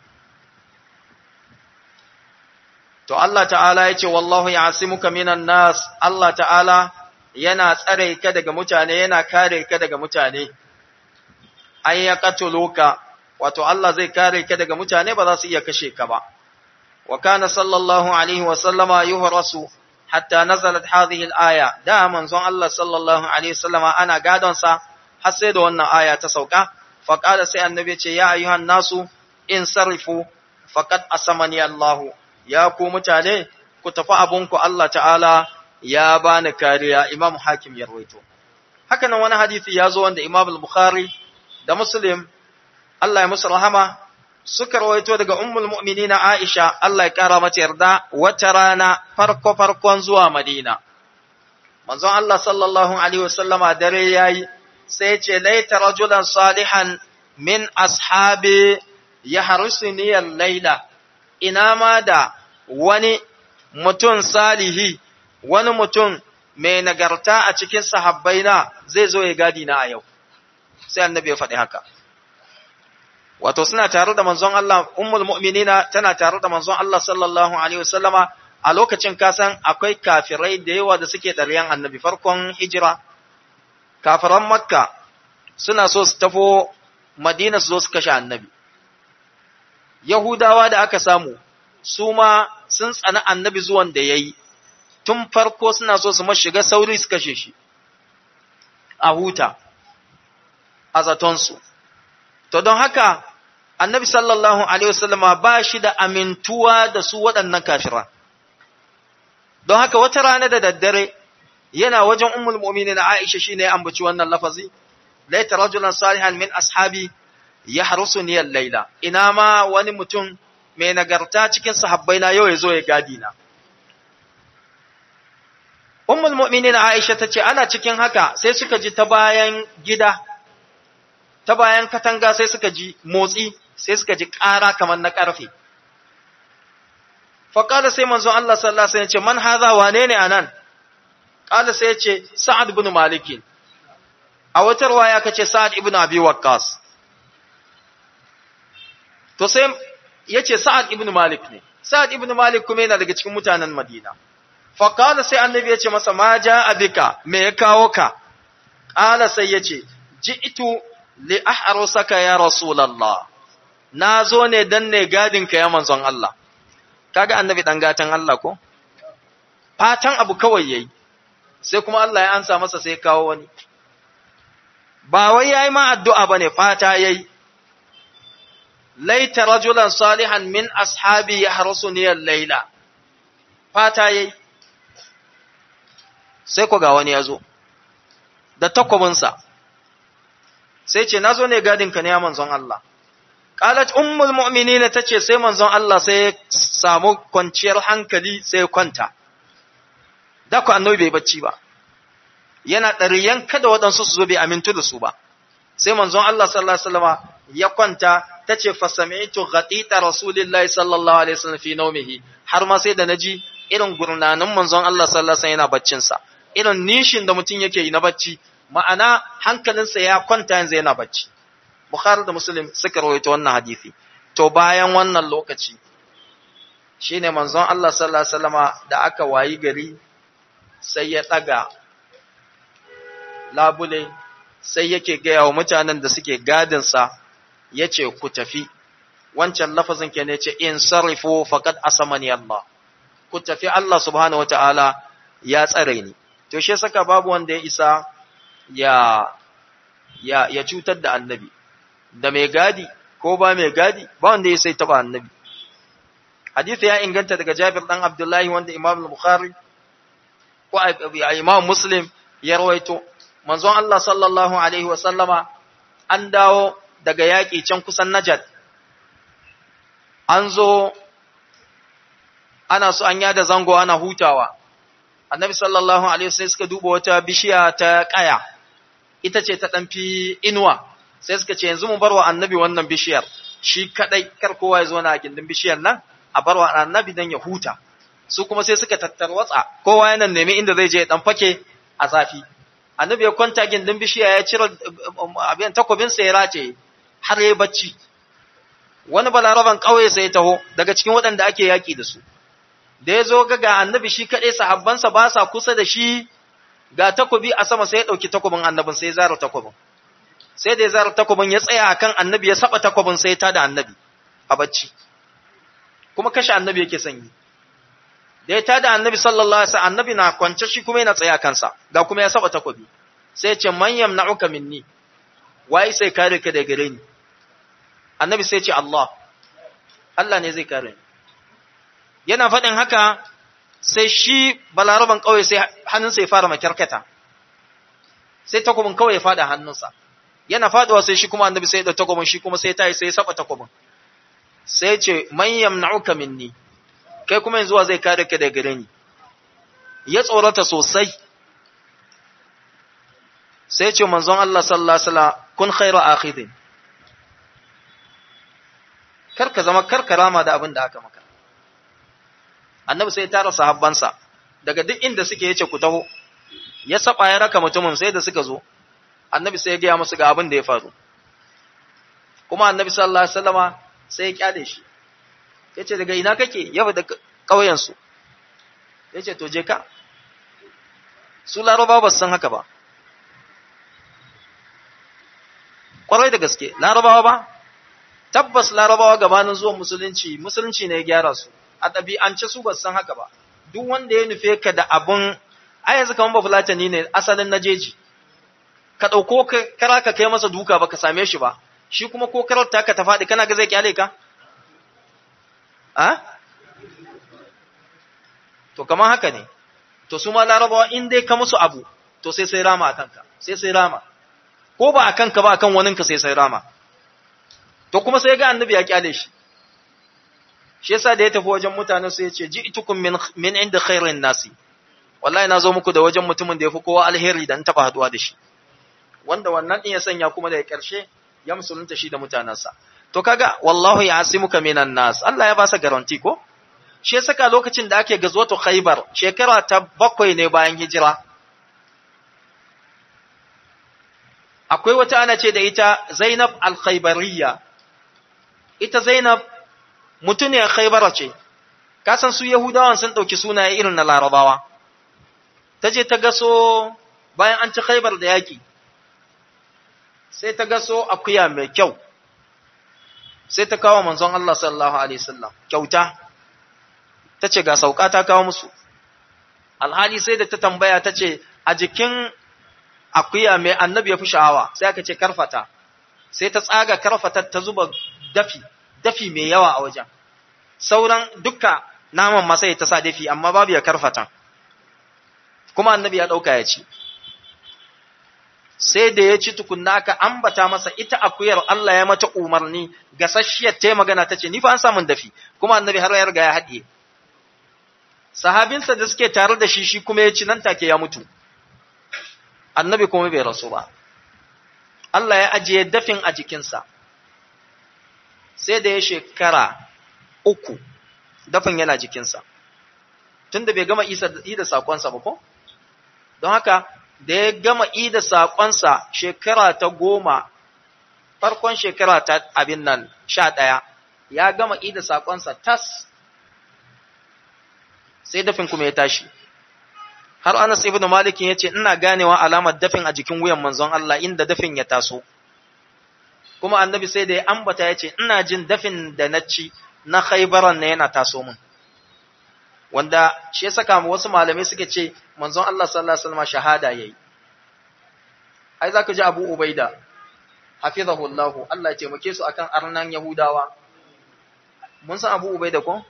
to Allah ta'ala ya ce wallahu ya'simuka minan nas Allah ta'ala yana tsare ka daga mutane yana kare ka daga mutane an ya katuluka wato Allah zai kare ka daga mutane ba za su iya kashe ka ba wa kana sallallahu alaihi wa sallama yuhrasu hatta nazalat hadhihi al-aya da manzon Allah sallallahu alaihi wasallama ana gadon sa har sai da wannan aya ta sauka fa qala sai annabi ce ya ayyuhan nasu in sarifu faqad asamani Allah ya ku mutane ku tafi abunku Allah ta'ala ya bani kariya Imam Hakim ya rawaito haka nan wani hadisi ya zo wanda Imam al-Bukhari da Muslim Allah ya musu rahama suka rawaito daga ummul mu'minina Aisha Allah ya kara mata yarda wata rana farko farkon zuwa Madina manzon Allah sallallahu alaihi wasallama dare yayi sai ya ce laita rajulan salihan min ashabi yahrusuni al-laila ina ma da wani mutum salihi wani mutum mai nagarta a cikin sahabbaina zai zo ya gadi na a yau sai annabi ya faɗi haka wato suna tare da manzon Allah ummul mu'minina tana tare da manzon Allah sallallahu alaihi wasallama a lokacin kasan akwai kafirai da yawa da suke ɗaryan annabi farkon hijira kafiran makka suna so su tafo madina su zo su kashe annabi yahudawa da aka samu su ma sun tsana annabi zuwan da ya yi tun farko suna so su shiga sauri su kashe shi a huta a zatonsu to don haka annabi sallallahu alaihi wasallama ba shi da amintuwa da su waɗannan kafira don haka wata rana da daddare yana wajen ummul mu'minin Aisha shine ya ambaci wannan lafazi laita rajulan salihan min ashabi yahrusuni al-laila ina ma wani mutum mai nagarta cikin sahabbaina yau ya zo ya gadi na ummul mu'minin Aisha tace ana cikin haka sai suka ji ta bayan gida ta bayan katanga sai suka ji motsi sai suka ji ƙara kamar na ƙarfe faƙada sai manzo Allah sallallahu alaihi wasallam ce man haza wane ne anan ƙala sai ya ce sa'ad ibn malik a wata riwaya kace sa'ad ibn abi waqqas to sai yace sa'ad ibn malik ne sa'ad ibn malik kuma yana daga cikin mutanen madina faƙala sai annabi ya ce masa ma ja bika me ya kawo ka ƙala sai ya ce ji'tu li ahrusaka ya rasulullah na zo ne dan ne gadin ka ya manzon Allah kaga annabi dan gatan Allah ko fatan abu kawai yayi sai kuma Allah ya ansa masa sai kawo wani ba wai yayi ma addu'a bane fata yayi laita rajulan salihan min ashabi yahrusuni al-laila fata yayi sai ko ga wani yazo da takwabinsa sai ce nazo ne gadin ka ne ya manzon Allah qalat ummul mu'minina tace sai manzon Allah sai ya samu kwanciyar hankali sai ya kwanta da ku annabi bai bacci ba yana ɗariyan kada waɗansu su zo bai amintu da su ba sai manzon Allah sallallahu alaihi wasallama ya kwanta tace fa sami'tu ghatita rasulillahi sallallahu alaihi wasallam fi nawmihi har ma sai da naji irin gurnanin manzon Allah sallallahu alaihi wasallam yana baccin sa irin nishin da mutum yake yi na bacci ma'ana hankalinsa ya kwanta yanzu yana bacci Bukhari da Muslim suka rawaito wannan hadisi. To bayan wannan lokaci shine manzon Allah sallallahu alaihi wasallama da aka wayi gari sai ya daga labule sai yake gaya wa mutanen da suke gadin sa yace ku tafi wancan lafazin ke ne yace in sarifu faqad asamani Allah ku tafi Allah subhanahu wataala ya tsare ni to shi saka babu wanda ya isa ya ya ya cutar da annabi da mai gadi ko ba mai gadi ba wanda ya sai taba annabi hadisi ya inganta daga Jabir dan Abdullahi wanda Imam Bukhari ko Imam Muslim ya rawaito manzon Allah sallallahu alaihi wa sallama an dawo daga yaƙi can kusan Najd an zo ana so an yada zango ana hutawa annabi sallallahu alaihi wasallam suka duba wata bishiya ta kaya ita ce ta dan fi inuwa sai suka ce yanzu mu barwa annabi wannan bishiyar shi kadai kar kowa ya zo na gindin bishiyar nan a barwa annabi dan ya huta su kuma sai suka tattarwatsa kowa yana nemi inda zai je dan fake a zafi annabi ya kwanta gindin bishiya ya cire abin takobin sa ya race har yayi bacci wani balaraban kauye sai ya taho daga cikin waɗanda ake yaki da su da ya zo ga ga annabi shi kaɗai sahabbansa ba sa kusa da shi ga takobi a sama sai ya ɗauki takobin annabin sai ya zara takobin sai da ya zara takobin ya tsaya akan annabi ya saba takobin sai ya tada annabi a bacci kuma kashe annabi yake sanyi da ya tada annabi sallallahu alaihi wasallam annabi na kwance shi kuma yana tsaya kansa ga kuma ya saba takobi sai ya ce man yamna'uka minni wai sai kare ka daga gare ni annabi sai ya ce Allah Allah ne zai kare ni yana faɗin haka sai shi balaraban kawai sai hannunsa ya fara makyarkata sai takobin kawai ya fada hannunsa yana faduwa sai shi kuma annabi sai ya da takobin shi kuma sai ta yi sai ya saba takobin sai ce man yamna'uka minni kai kuma yanzu zai kare ka daga gare ni ya tsorata sosai sai ce manzon Allah sallallahu alaihi wasallam kun khairu akhidin kar ka zama kar karama da abin da aka maka annabi sai ya tara sahabbansa daga duk inda suke yace ku taho ya saba ya raka mutumin sai da suka zo annabi sai ya gaya musu ga abin da ya faru kuma annabi sallallahu alaihi wasallama sai ya kyale shi yace daga ina kake yaba da kauyen su yace to je ka su larabawa ba san haka ba kwarai da gaske larabawa ba tabbas larabawa gabanin zuwan musulunci musulunci ne ya gyara su a ɗabi'ance su ba san haka ba duk wanda ya nufe ka da abun a yanzu kamar bafulatani ne asalin na jeji ka ɗauko kara ka kai masa duka ba ka same shi ba shi kuma ko karar ta ka ta faɗi kana ga zai kyale ka a to kamar haka ne to su ma larabawa in dai ka musu abu to sai sai rama a kanka sai sai rama ko ba a kanka ba a kan waninka sai sai rama to kuma sai ga annabi ya kyale shi shi yasa da ya tafi wajen mutanen sai ya ce ji'tukum min min inda khairin nasi wallahi na zo muku da wajen mutumin da yafi kowa alheri da in taba haduwa da shi wanda wannan din ya sanya kuma da karshe ya musulunta shi da mutanansa to kaga wallahu ya'simuka minan nas Allah ya ba sa garanti ko shi saka lokacin da ake gazwatu khaybar shekara ta bakwai ne bayan hijira akwai wata ana ce da ita Zainab al-Khaybariyya ita Zainab mutuniyar Khaybara ce kasan su Yahudawan sun dauki sunaye irin na Larabawa ta je ta gaso bayan an ci Khaybar da yaki sai ta gaso akuya mai kyau sai ta kawo manzon Allah sallallahu alaihi wasallam kyauta tace ga sauka ta kawo musu alhali sai da ta tambaya tace a jikin akuya mai annabi ya fi sha'awa sai aka ce karfata sai ta tsaga karfata ta zuba dafi dafi mai yawa a wajen sauran dukka naman ma sai ta sa dafi amma babu ya karfata kuma annabi ya dauka ya ci sai da ya ci tukunna aka ambata masa ita akuyar Allah ya mata umarni gasasshiyar ta magana ta ce ni fa an samun dafi kuma annabi har ya riga ya haɗiye sahabinsa da suke tare da shi shi kuma ya ci nan take ya mutu annabi kuma bai rasu ba Allah ya ajiye dafin a jikinsa sai da ya shekara uku dafin yana jikinsa tunda bai gama isa da sakonsa ba ko don haka da ya gama ida saƙonsa shekara ta goma, farkon shekara ta abin nan sha ɗaya, ya gama ida saƙonsa tas, sai dafin kuma ya tashi. Har Anas ibn Malikin ya ce, Ina ganewa alamar dafin a jikin wuyan manzon Allah inda dafin ya taso. Kuma annabi sai da ya ambata ya ce, Ina jin dafin da na ci na khaibaran na yana taso min. wanda shi ya saka mu wasu malamai suka ce manzon Allah sallallahu alaihi wasallam shahada yayi ai zaka ji Abu Ubaida hafizahu Allah Allah ya taimake su akan arnan Yahudawa mun san Abu Ubaida ko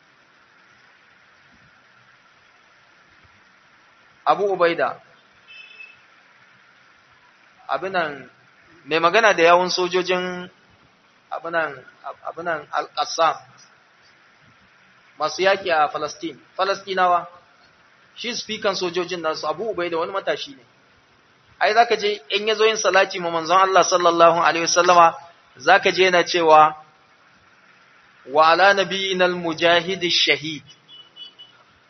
Abu Ubaida abinan mai magana da yawun sojojin abinan abinan al-Qassam masu yaƙi a Falastin, Falastinawa, shi spikan sojojin nasu Abu Ubai da wani matashi ne. Ai, za ka je, in ya zo yin salati ma manzon Allah sallallahu Alaihi wasallama, za ka je yana cewa, wa ala nabiyinal mujahidi shahid,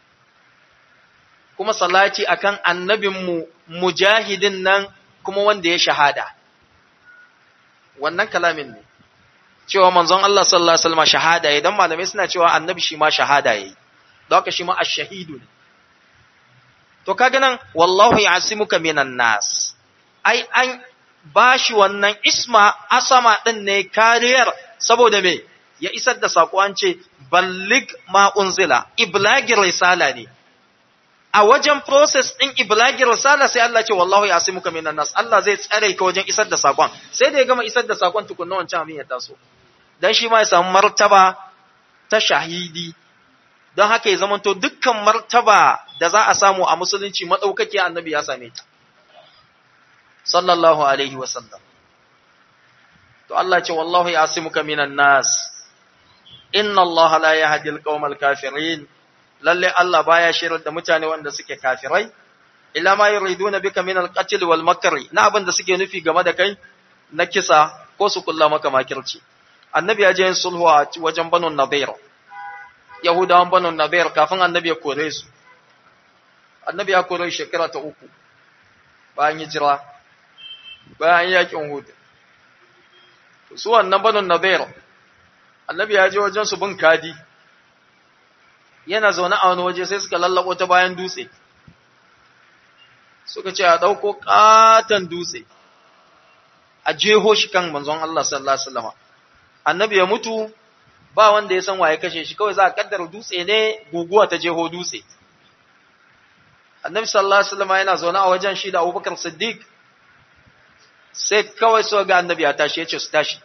kuma salati akan annabinmu mujahidin nan kuma wanda ya shahada wannan kalamin ne cewa manzon Allah sallallahu alaihi wasallam shahada yayin dan malamai suna cewa annabi shi ma shahada yayi don haka shi ma ash-shahidu ne to kaga nan wallahu ya'simuka minan nas ai an bashi wannan isma asama din ne kariyar saboda me ya isar da sako an ce ballig ma unzila iblagir risala ne a wajen process din iblagir risala sai Allah ce wallahu ya'simuka minan nas Allah zai tsare ka wajen isar da sakon sai da ya gama isar da sakon tukunna wancan abin ya taso dan shi ma ya samu martaba ta shahidi don haka ya zamanto dukkan martaba da za a samu a musulunci madaukake annabi ya same ta sallallahu alaihi wa sallam to Allah ce wallahu ya'simuka minan nas inna Allah la yahdi al-qawmal kafirin lalle Allah baya shirar da mutane wanda suke kafirai illa ma yuriduna bika min al-qatl wal makri na abin da suke nufi game da kai na kisa ko su kulla maka makirci annabi ya je yin sulhu a wajen banu nadir yahudawan banu nadir kafin annabi ya kore su annabi ya kore shekara ta uku bayan hijira bayan yakin hud su wannan banu nadir annabi ya je wajen su bin kadi yana zaune a wani waje sai suka lallabo ta bayan dutse suka ce a ɗauko ƙaton dutse a jeho shi kan manzon Allah sallallahu alaihi wasallam annabi ya mutu ba wanda ya san waye kashe shi kawai za a kaddara dutse ne guguwa ta jeho dutse annabi sallallahu alaihi wasallam yana zaune a wajen shi da Abubakar Siddiq sai kawai so ga annabi ya tashi ya ce su tashi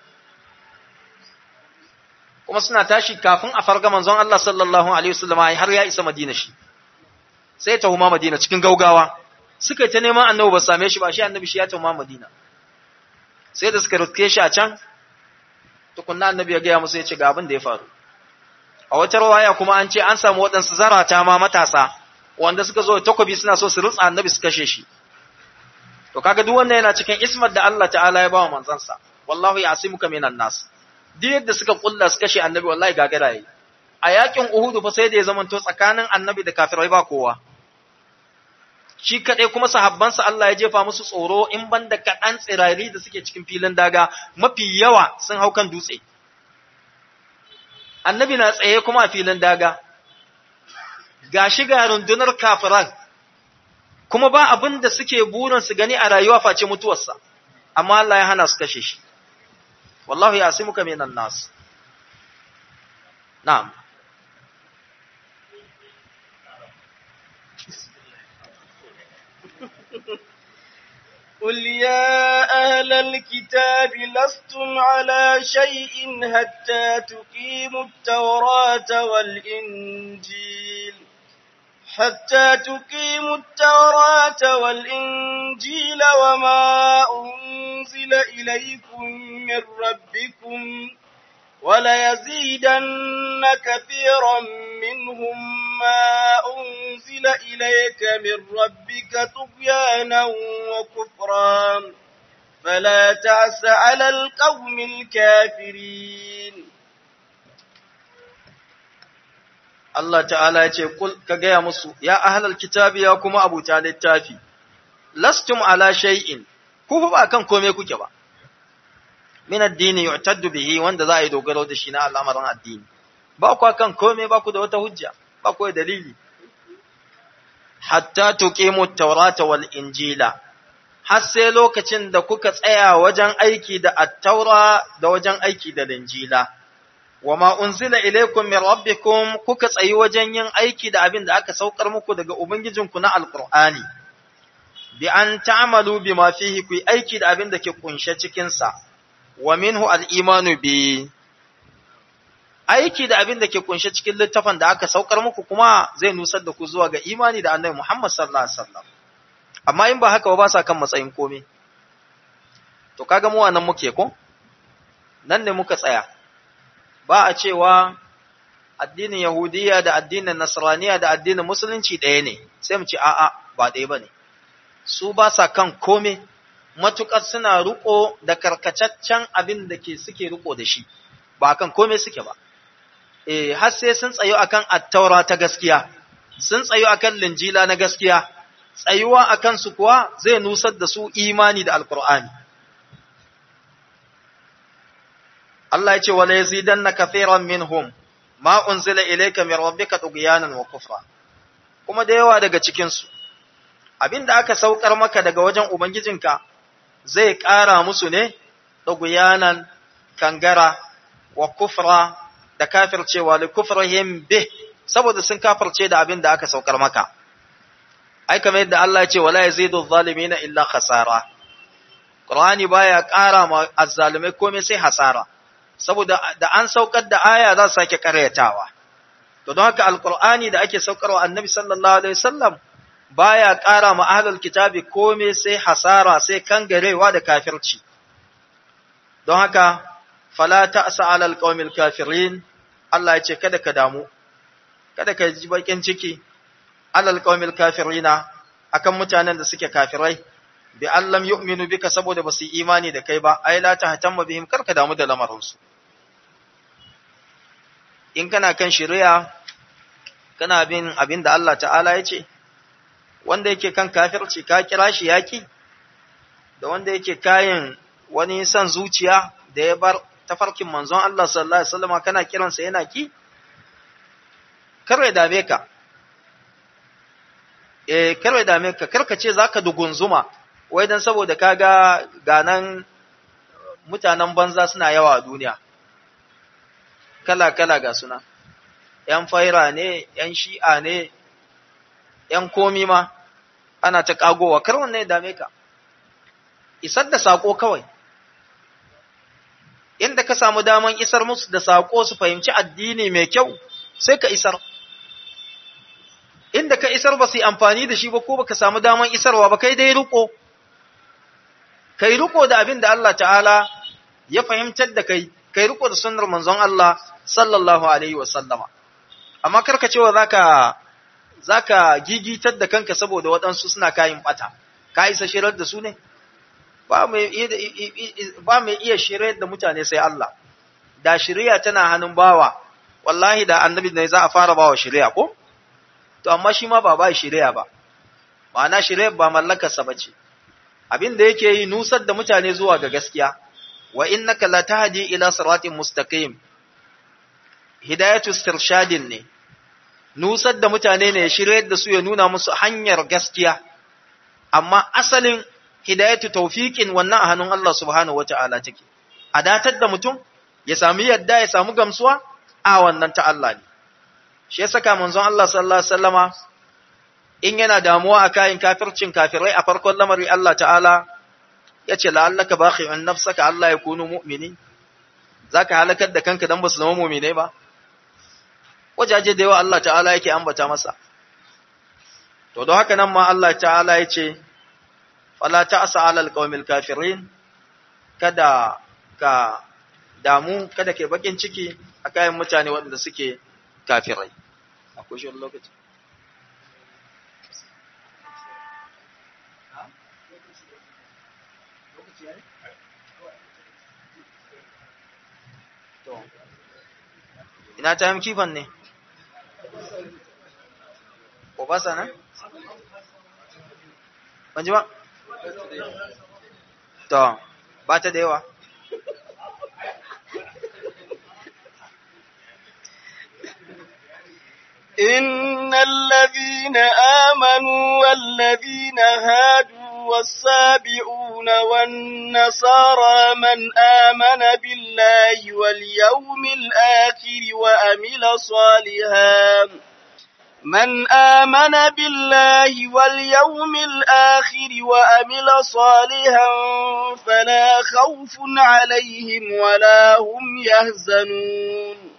kuma suna tashi kafin a farga manzon Allah sallallahu alaihi wasallam har ya isa Madina shi sai ta huma Madina cikin gaugawa suka yi ta neman annabi ba same shi ba shi annabi shi ya ta huma Madina sai da suka rutke shi a can tukunna annabi ya gaya musu ya ce ga abin da ya faru a wata rawaya kuma an ce an samu waɗansu zarata ma matasa wanda suka zo takobi suna so su rutsa annabi su kashe shi to kaga duk wannan yana cikin ismar da Allah ta'ala ya ba wa manzansa wallahu ya'simuka minan nas duk yadda suka kulla su kashe annabi wallahi gagara yi a yakin uhudu fa sai da ya zamanto tsakanin annabi da kafirai ba kowa shi kaɗai kuma sahabbansa Allah ya jefa musu tsoro in banda kaɗan tsirari da suke cikin filin daga mafi yawa sun hau kan dutse annabi na tsaye kuma a filin daga ga shi ga rundunar kafiran kuma ba abin da suke burin su gani a rayuwa face mutuwarsa amma Allah ya hana su kashe shi wallahu ya asimuka minan nas na'am قل يا أهل الكتاب لستم على شيء حتى تقيموا التوراة والإنجيل حتى تقيموا التوراة والإنجيل وما أنزل إليكم من ربكم وليزيدن كثيرا منهم ما أنزل إليك من ربك طغيانا وكفرا فلا تعس على القوم الكافرين Allah ta'ala ya ce, Ka gaya musu, ya ahalar kitabi ya kuma abuta littafi, lastum ala shay'in, ku ba kan kome kuke ba, min addini yu'taddu bihi wanda za a yi dogaro da shi na al'amarin addini, ba ku kan kome ba ku da wata hujja, ba ku da dalili. Hatta tuqimu taurata wal injila, har sai lokacin da kuka tsaya wajen aiki da attaura da wajen aiki da linjila. wa ma unzila ilaykum min rabbikum kuka tsayi wajen yin aiki da abin da aka saukar muku daga ubangijinku na alqur'ani bi an ta'malu bima fihi ku aiki da abin da ke kunshe cikin sa wa minhu al-imanu bi aiki da abin da ke kunshe cikin littafin da aka saukar muku kuma zai nusar da ku zuwa ga imani da annabi Muhammad sallallahu alaihi wasallam amma in ba haka ba sa kan matsayin komai to kaga mu wannan muke ko nan ne muka tsaya ba a cewa addinin Yahudiya da addinin Nasraniya da addinin Musulunci ɗaya ne, sai mu ce a'a ba ɗaya ba ne. Su ba sa kan kome, matuƙar suna riƙo da karkataccen abin da ke suke riƙo da shi, ba kan kome suke ba. E, har sai sun tsayo akan attaura ta gaskiya, sun tsayu akan linjila na gaskiya tsayuwa akan su kuwa zai nusar da su imani da alqur'ani Allah ya ce wala yazidanna kathiran minhum ma unzila ilayka min rabbika tughyanan wa kufra kuma da yawa daga cikin su abinda aka saukar maka daga wajen ubangijinka zai ƙara musu ne tughyanan kangara wa kufra da kafircewa li kufrihim bih saboda sun kafirce da abin da aka saukar maka ai kamar yadda Allah ya ce wala yazidu adh-dhalimina illa khasara Qur'ani baya ƙara ma azzalimai komai sai hasara saboda da an saukar da aya za su sake karyatawa to don haka alqur'ani da ake saukarwa annabi sallallahu alaihi wasallam baya ƙara ma ahlul kitabi komai sai hasara sai kangarewa da kafirci don haka fala ta'sa 'alal qaumil kafirin Allah ya ce kada ka damu kada ka ji bakin ciki alal qaumil kafirina akan mutanen da suke kafirai bi allam yu'minu bika saboda basu yi imani da kai ba ai la tahtamma bihim karka damu da lamarin su in kana kan shari'a kana bin abin da Allah ta'ala ya ce wanda yake kan kafirci ka kira shi yaki da wanda yake kayan wani san zuciya da ya bar tafarkin manzon Allah sallallahu alaihi wasallam kana kiransa yana ki kar ya dame ka eh kar ya dame ka kar ka ce zaka dugunzuma wai dan saboda kaga ganan mutanen banza suna yawa a duniya kala kala ga suna yan faira ne yan shi'a ne yan komi ma ana ta kagowa kar wannan ya dame ka isar da sako kawai inda ka samu daman isar musu da sako su fahimci addini mai kyau sai ka isar inda ka isar ba su yi amfani da shi ba ko baka samu daman isarwa ba kai dai riko kai riko da abin da Allah ta'ala ya fahimtar da kai kai riko da sunnar manzon Allah sallallahu alaihi wa sallama amma karka cewa zaka zaka gigitar da kanka saboda waɗansu suna kayin bata ka isa shirar da su ne ba mai iya shiryar da mutane sai Allah da shirya tana hannun bawa wallahi da annabi ne za a fara bawa shirya ko to amma shi ma ba ba shirya ba ma'ana shirya ba mallakarsa ba ce abin da yake yi nusar da mutane zuwa ga gaskiya wa innaka la tahdi ila siratin mustaqim hidayatu istirshadin ne nusar da mutane ne ya shiryar da su ya nuna musu hanyar gaskiya amma asalin hidayatu tawfiqin wannan a hannun Allah subhanahu wata'ala take a datar da mutum ya sami yadda ya samu gamsuwa a wannan ta Allah ne shi ya saka manzon Allah sallallahu alaihi wasallama in yana damuwa a kayan kafircin kafirai a farkon lamari Allah ta'ala ya ce la'allaka bakhi'un nafsaka Allah ya kunu mu'mini zaka halakar da kanka dan basu zama mu'minai ba wajaje da yawa Allah ta'ala yake ambata masa to don haka nan ma Allah ta'ala ya ce fala ta'sa 'alal qaumil kafirin kada ka damu kada ke bakin ciki a kayan mutane waɗanda suke kafirai akwai shi lokaci ina ta yi kifan ne ko ba sa nan? ban ji ba? to ba ta da yawa إن الذين آمنوا والذين هادوا والسابعون والنصارى من آمن بالله واليوم الآخر وأمل صالحا من آمن بالله واليوم الآخر وأمل صالحا فلا خوف عليهم ولا هم يحزنون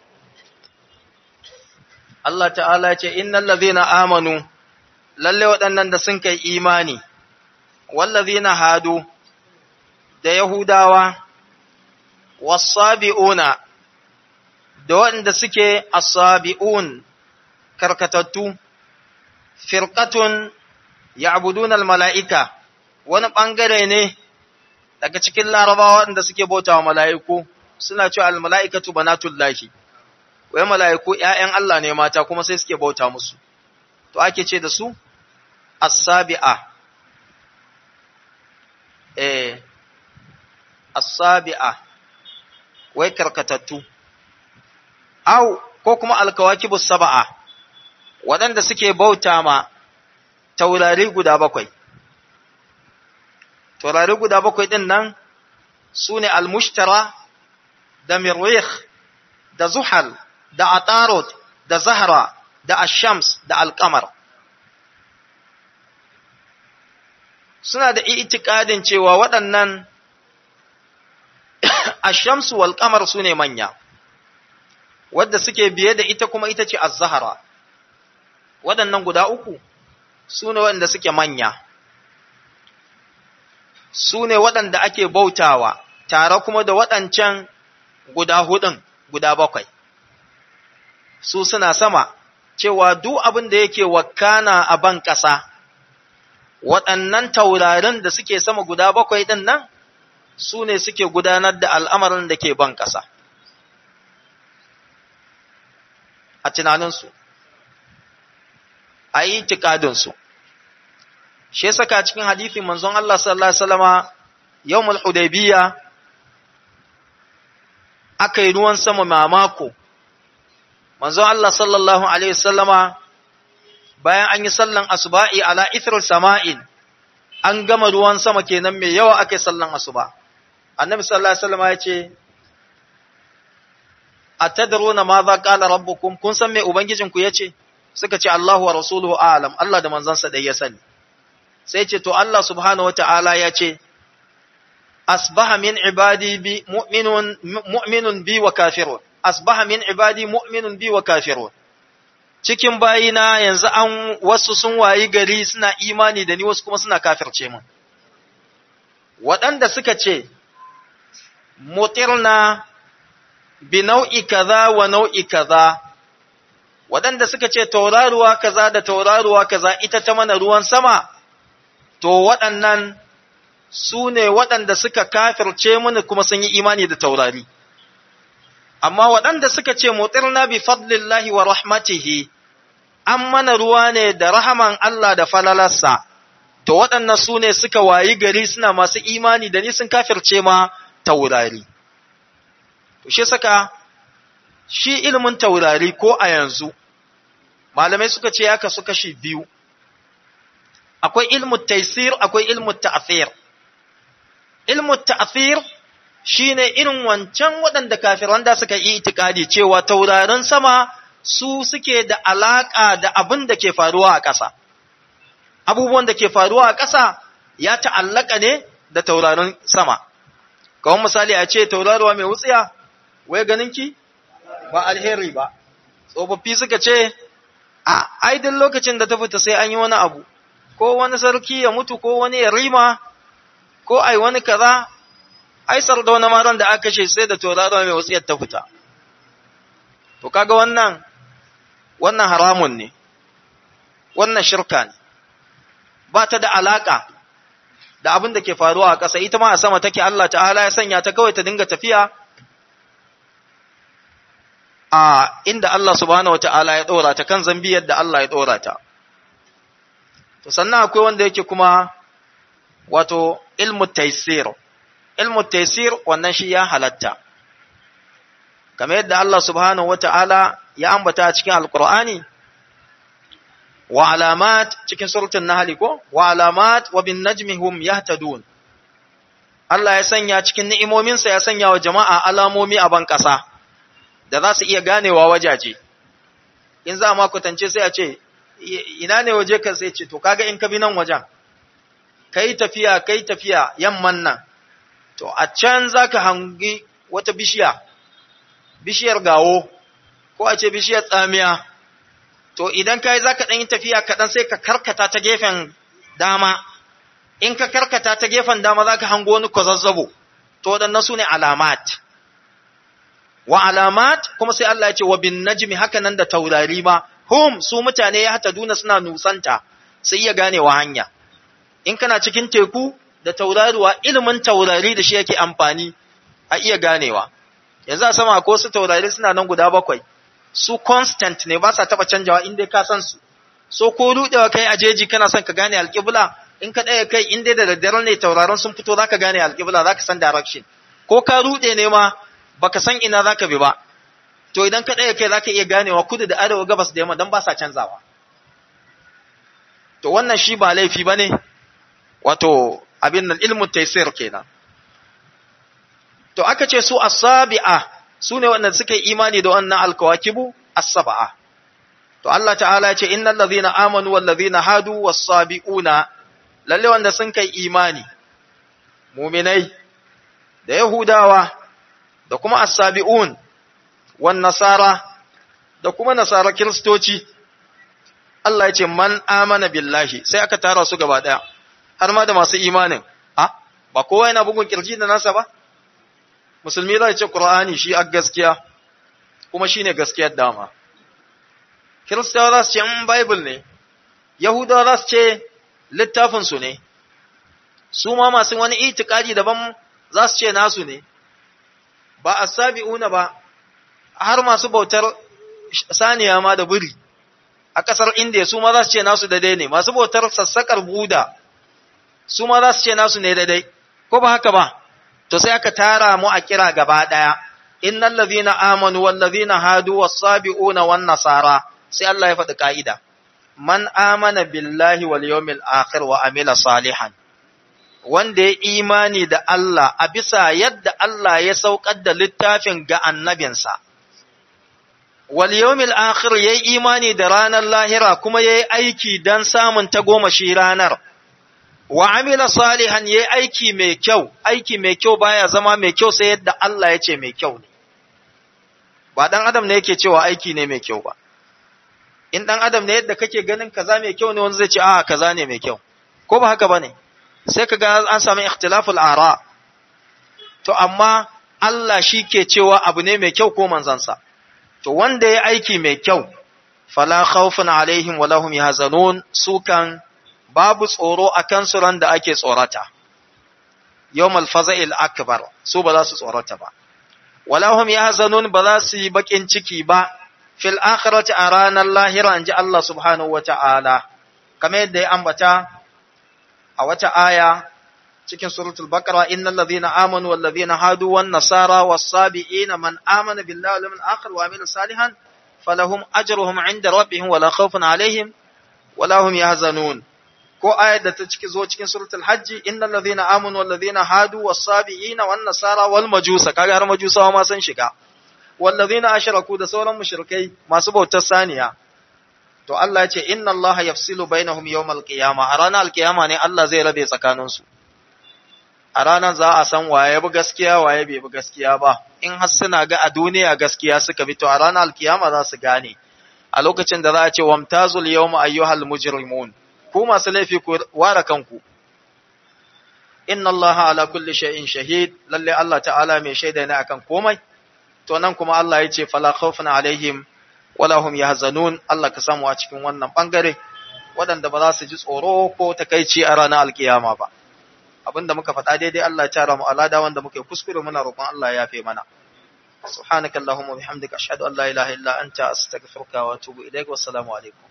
Allah ta'ala ce, Innan lazina amanu, lalle waɗannan da sun kai imani, wallazina hadu da Yahudawa, wasabi'una da waɗanda suke asabi'un karkatattu, firƙatun ya'budun mala'ika wani ɓangare ne daga cikin larabawa waɗanda suke bauta wa mala'iku, suna cewa al-mala'ikatu banatullahi. wai mala'iku ‘ya'yan Allah ne mata kuma sai suke bauta musu, to ake ce da su as-sabi'a eh as-sabi'a wai karkatattu au ko kuma alkawakibus sab'a waɗanda suke bauta ma taurari guda bakwai taurari guda bakwai ɗin nan su ne almushtara da mirwih da zuhal da atarot da zahra da ashams da alkamar suna da itikadin cewa waɗannan ashamsu wal kamar su ne manya wadda suke biye da ita kuma ita ce az-zahra waɗannan guda uku su ne waɗanda suke manya su ne waɗanda ake bautawa tare kuma da waɗancan guda hudun guda bakwai su suna sama cewa duk abin da yake wakana a ban ƙasa waɗannan taurarin da suke sama guda bakwai ɗin nan su ne suke gudanar da al'amarin da ke ban ƙasa a tunaninsu a yi tikadinsu shi ya saka cikin hadithin manzon Allah sallallahu Alaihi wasallama yawmul hudaybiya aka yi ruwan sama mamako manzon Allah sallallahu Alaihi wasallama bayan an yi sallan asuba'i ala ithral sama'in an gama ruwan sama kenan mai yawa aka yi sallan asuba annabi sallallahu Alaihi wasallama ya ce a tadaruna ma za ƙala rabbukum kun san mai ubangijinku ya ce suka ce Allahu wa rasuluhu alam Allah da manzansa dai ya sani sai ce to Allah subhanahu wata'ala ya ce asbaha min ibadi bi mu'minun mu'minun bi wa kafirun asbaha min ibadi mu'minun bi wa kafirun cikin bayina yanzu an wasu sun wayi gari suna imani da ni wasu kuma suna kafirce mun waɗanda suka ce mutirna bi nau'i kaza wa nau'i kaza waɗanda suka ce tauraruwa kaza da tauraruwa kaza ita ta mana ruwan sama to waɗannan su ne waɗanda suka kafirce mini kuma sun yi imani da taurari amma waɗanda suka ce mutirna bi fadlillahi wa rahmatihi an mana ruwa ne da rahaman Allah da falalarsa to waɗannan su ne suka wayi gari suna masu imani da ni sun kafirce ma taurari to shi saka shi ilimin taurari ko a yanzu malamai suka ce ya kasu kashi biyu akwai ilmu taisir akwai ilmu ta'thir ilmu ta'thir shine irin wancan waɗanda kafiran da suka yi itikadi cewa taurarin sama su suke da alaka da abin da ke faruwa a ƙasa abubuwan da ke faruwa a ƙasa ya ta'allaka ne da taurarin sama kawai misali a ce tauraruwa mai wutsiya wai ganinki ba alheri ba tsofaffi suka ce a aidin lokacin da ta fita sai an yi wani abu ko wani sarki ya mutu ko wani ya rima ko ai wani kaza ai da wani maran da aka kashe sai da tauraro mai wasiyar ta fita to kaga wannan wannan haramun ne wannan shirka ne ba ta da alaka da abin da ke faruwa a ƙasa ita ma a sama take Allah ta'ala ya sanya ta kawai ta dinga tafiya a inda Allah subhanahu wata'ala ya ɗora ta kan zambiyar da Allah ya ɗora ta. To sannan akwai wanda yake kuma wato ilmu taisir. Ilmu taisir wannan shi ya halatta. Kamar yadda Allah subhanahu wata'ala ya ambata a cikin Alƙur'ani, wa alamat cikin surutun Nahali ko? Wa alamat wa bin najmi hum yahtadun. Allah ya sanya cikin ni'imominsa ya sanya wa jama'a alamomi a ban ƙasa. da za su iya ganewa wajaje in za ma kwatance sai a ce ina ne waje ka sai ce to kaga in ka bi nan wajen kai tafiya kai tafiya yamman nan to a can za ka hangi wata bishiya bishiyar gawo ko a ce bishiyar tsamiya to idan ka yi za ka ɗan yi tafiya kaɗan sai ka karkata ta gefen dama in ka karkata ta gefen dama za ka hango wani kwazazzabo to waɗannan su ne alamat wa alamat kuma sai Allah ya ce wa bin najmi haka nan da taurari ma hum su mutane ya hata duna suna nusanta sai iya ganewa hanya in kana cikin teku da tauraruwa ilimin taurari da shi yake amfani a iya ganewa yanzu a sama ko su taurari suna nan guda bakwai su constant ne ba sa taba canjawa in dai ka san su so ko rudewa kai a jeji kana son ka gane alƙibla in ka ɗaya kai in dai da daddare ne tauraron sun fito zaka gane alƙibla zaka san direction ko ka rude ne ma baka san ina zaka bi ba to idan ka ɗaya kai zaka iya ganewa kudu da arewa gabas da yamma dan ba sa canzawa to wannan shi ba laifi bane wato abin nan ilmun taysir kenan to aka ce su as-sabi'a sune wanda suka yi imani da wannan alkawakibu as-sab'a to Allah ta'ala ya ce innal ladhina amanu wal ladhina hadu was-sabiuna lalle wanda sun kai imani mu'minai da yahudawa da kuma as-sabiun wan nasara da kuma nasara kristoci Allah ya ce man amana billahi sai aka tara su gaba daya har ma da masu imanin a ba kowa yana bugun kirji da nasa ba musulmi zai ce qur'ani shi a gaskiya kuma shine gaskiyar dama kiristawa za su ce in bible ne yahudawa za su ce littafin su ne su ma masu wani itikadi daban za su ce nasu ne ba asabi'una ba har masu bautar saniya ma da buri a ƙasar indiya su ma za su ce nasu daidai ne masu bautar sassaƙar buda su ma za su ce nasu ne daidai ko ba haka ba to sai aka tara mu a kira gaba ɗaya innal ladhina amanu wal ladhina hadu was sabiuna wan nasara sai Allah ya faɗi ka'ida man amana billahi wal yawmil akhir wa amila salihan wanda ya imani da Allah a bisa yadda Allah ya saukar da littafin ga annabinsa wal yawmil akhir yayi imani da ranar lahira kuma yayi aiki dan samun tagomashi ranar wa amila salihan yayi aiki mai kyau aiki mai kyau baya zama mai kyau sai yadda Allah ya ce mai kyau ne ba dan adam ne yake cewa aiki ne mai kyau ba in dan adam ne yadda kake ganin kaza mai kyau ne wanda zai ce a kaza ne mai kyau ko ba haka bane sai kaga an samu ikhtilaful ara to amma Allah shi ke cewa abu ne mai kyau ko manzansa to wanda ya aiki mai kyau fala khawfun alaihim wala hum yahzanun sukan babu tsoro a kansu ran da ake tsorata yawmal faza'il akbar su ba za su tsorata ba wala hum yahzanun ba za su yi bakin ciki ba fil akhirati a ranar lahira inji Allah subhanahu wata'ala kamar yadda ya ambata a wata aya cikin suratul baqara innal ladhina amanu wal ladhina hadu wan nasara was sabiina man amana billahi wal yawmil akhir wa amila salihan falahum ajruhum 'inda rabbihim wala khawfun 'alayhim wala hum yahzanun ko ayat da ta ciki zo cikin suratul hajji innal ladhina amanu wal ladhina hadu was sabiina wan nasara wal majusa kaga har majusawa ma sun shiga wal ladhina ashraku da sauran mushrikai masu bautar saniya to Allah ya ce inna Allah yafsilu bainahum yawmal qiyamah a ranar alkiyama ne Allah zai rabe tsakaninsu a ranar za a san waye bi gaskiya waye bai bi gaskiya ba in har suna ga a duniya gaskiya suka bi to a ranar alkiyama za su gane a lokacin da za a ce wamtazul yawma ayyuhal mujrimun ku masu laifi ku ware kanku inna Allah ala kulli shay'in shahid lalle Allah ta'ala mai shaida ne akan komai to nan kuma Allah ya ce fala khawfun alaihim wala hum yahzanun Allah ka samu a cikin wannan bangare waɗanda ba za su ji tsoro ko takaici a ranar alkiyama ba abinda muka faɗa daidai Allah ya tara mu alada wanda muke kuskure muna roƙon Allah ya yafe mana subhanakallahumma bihamdika ashhadu an la ilaha illa anta astaghfiruka wa atubu ilaik wassalamu alaikum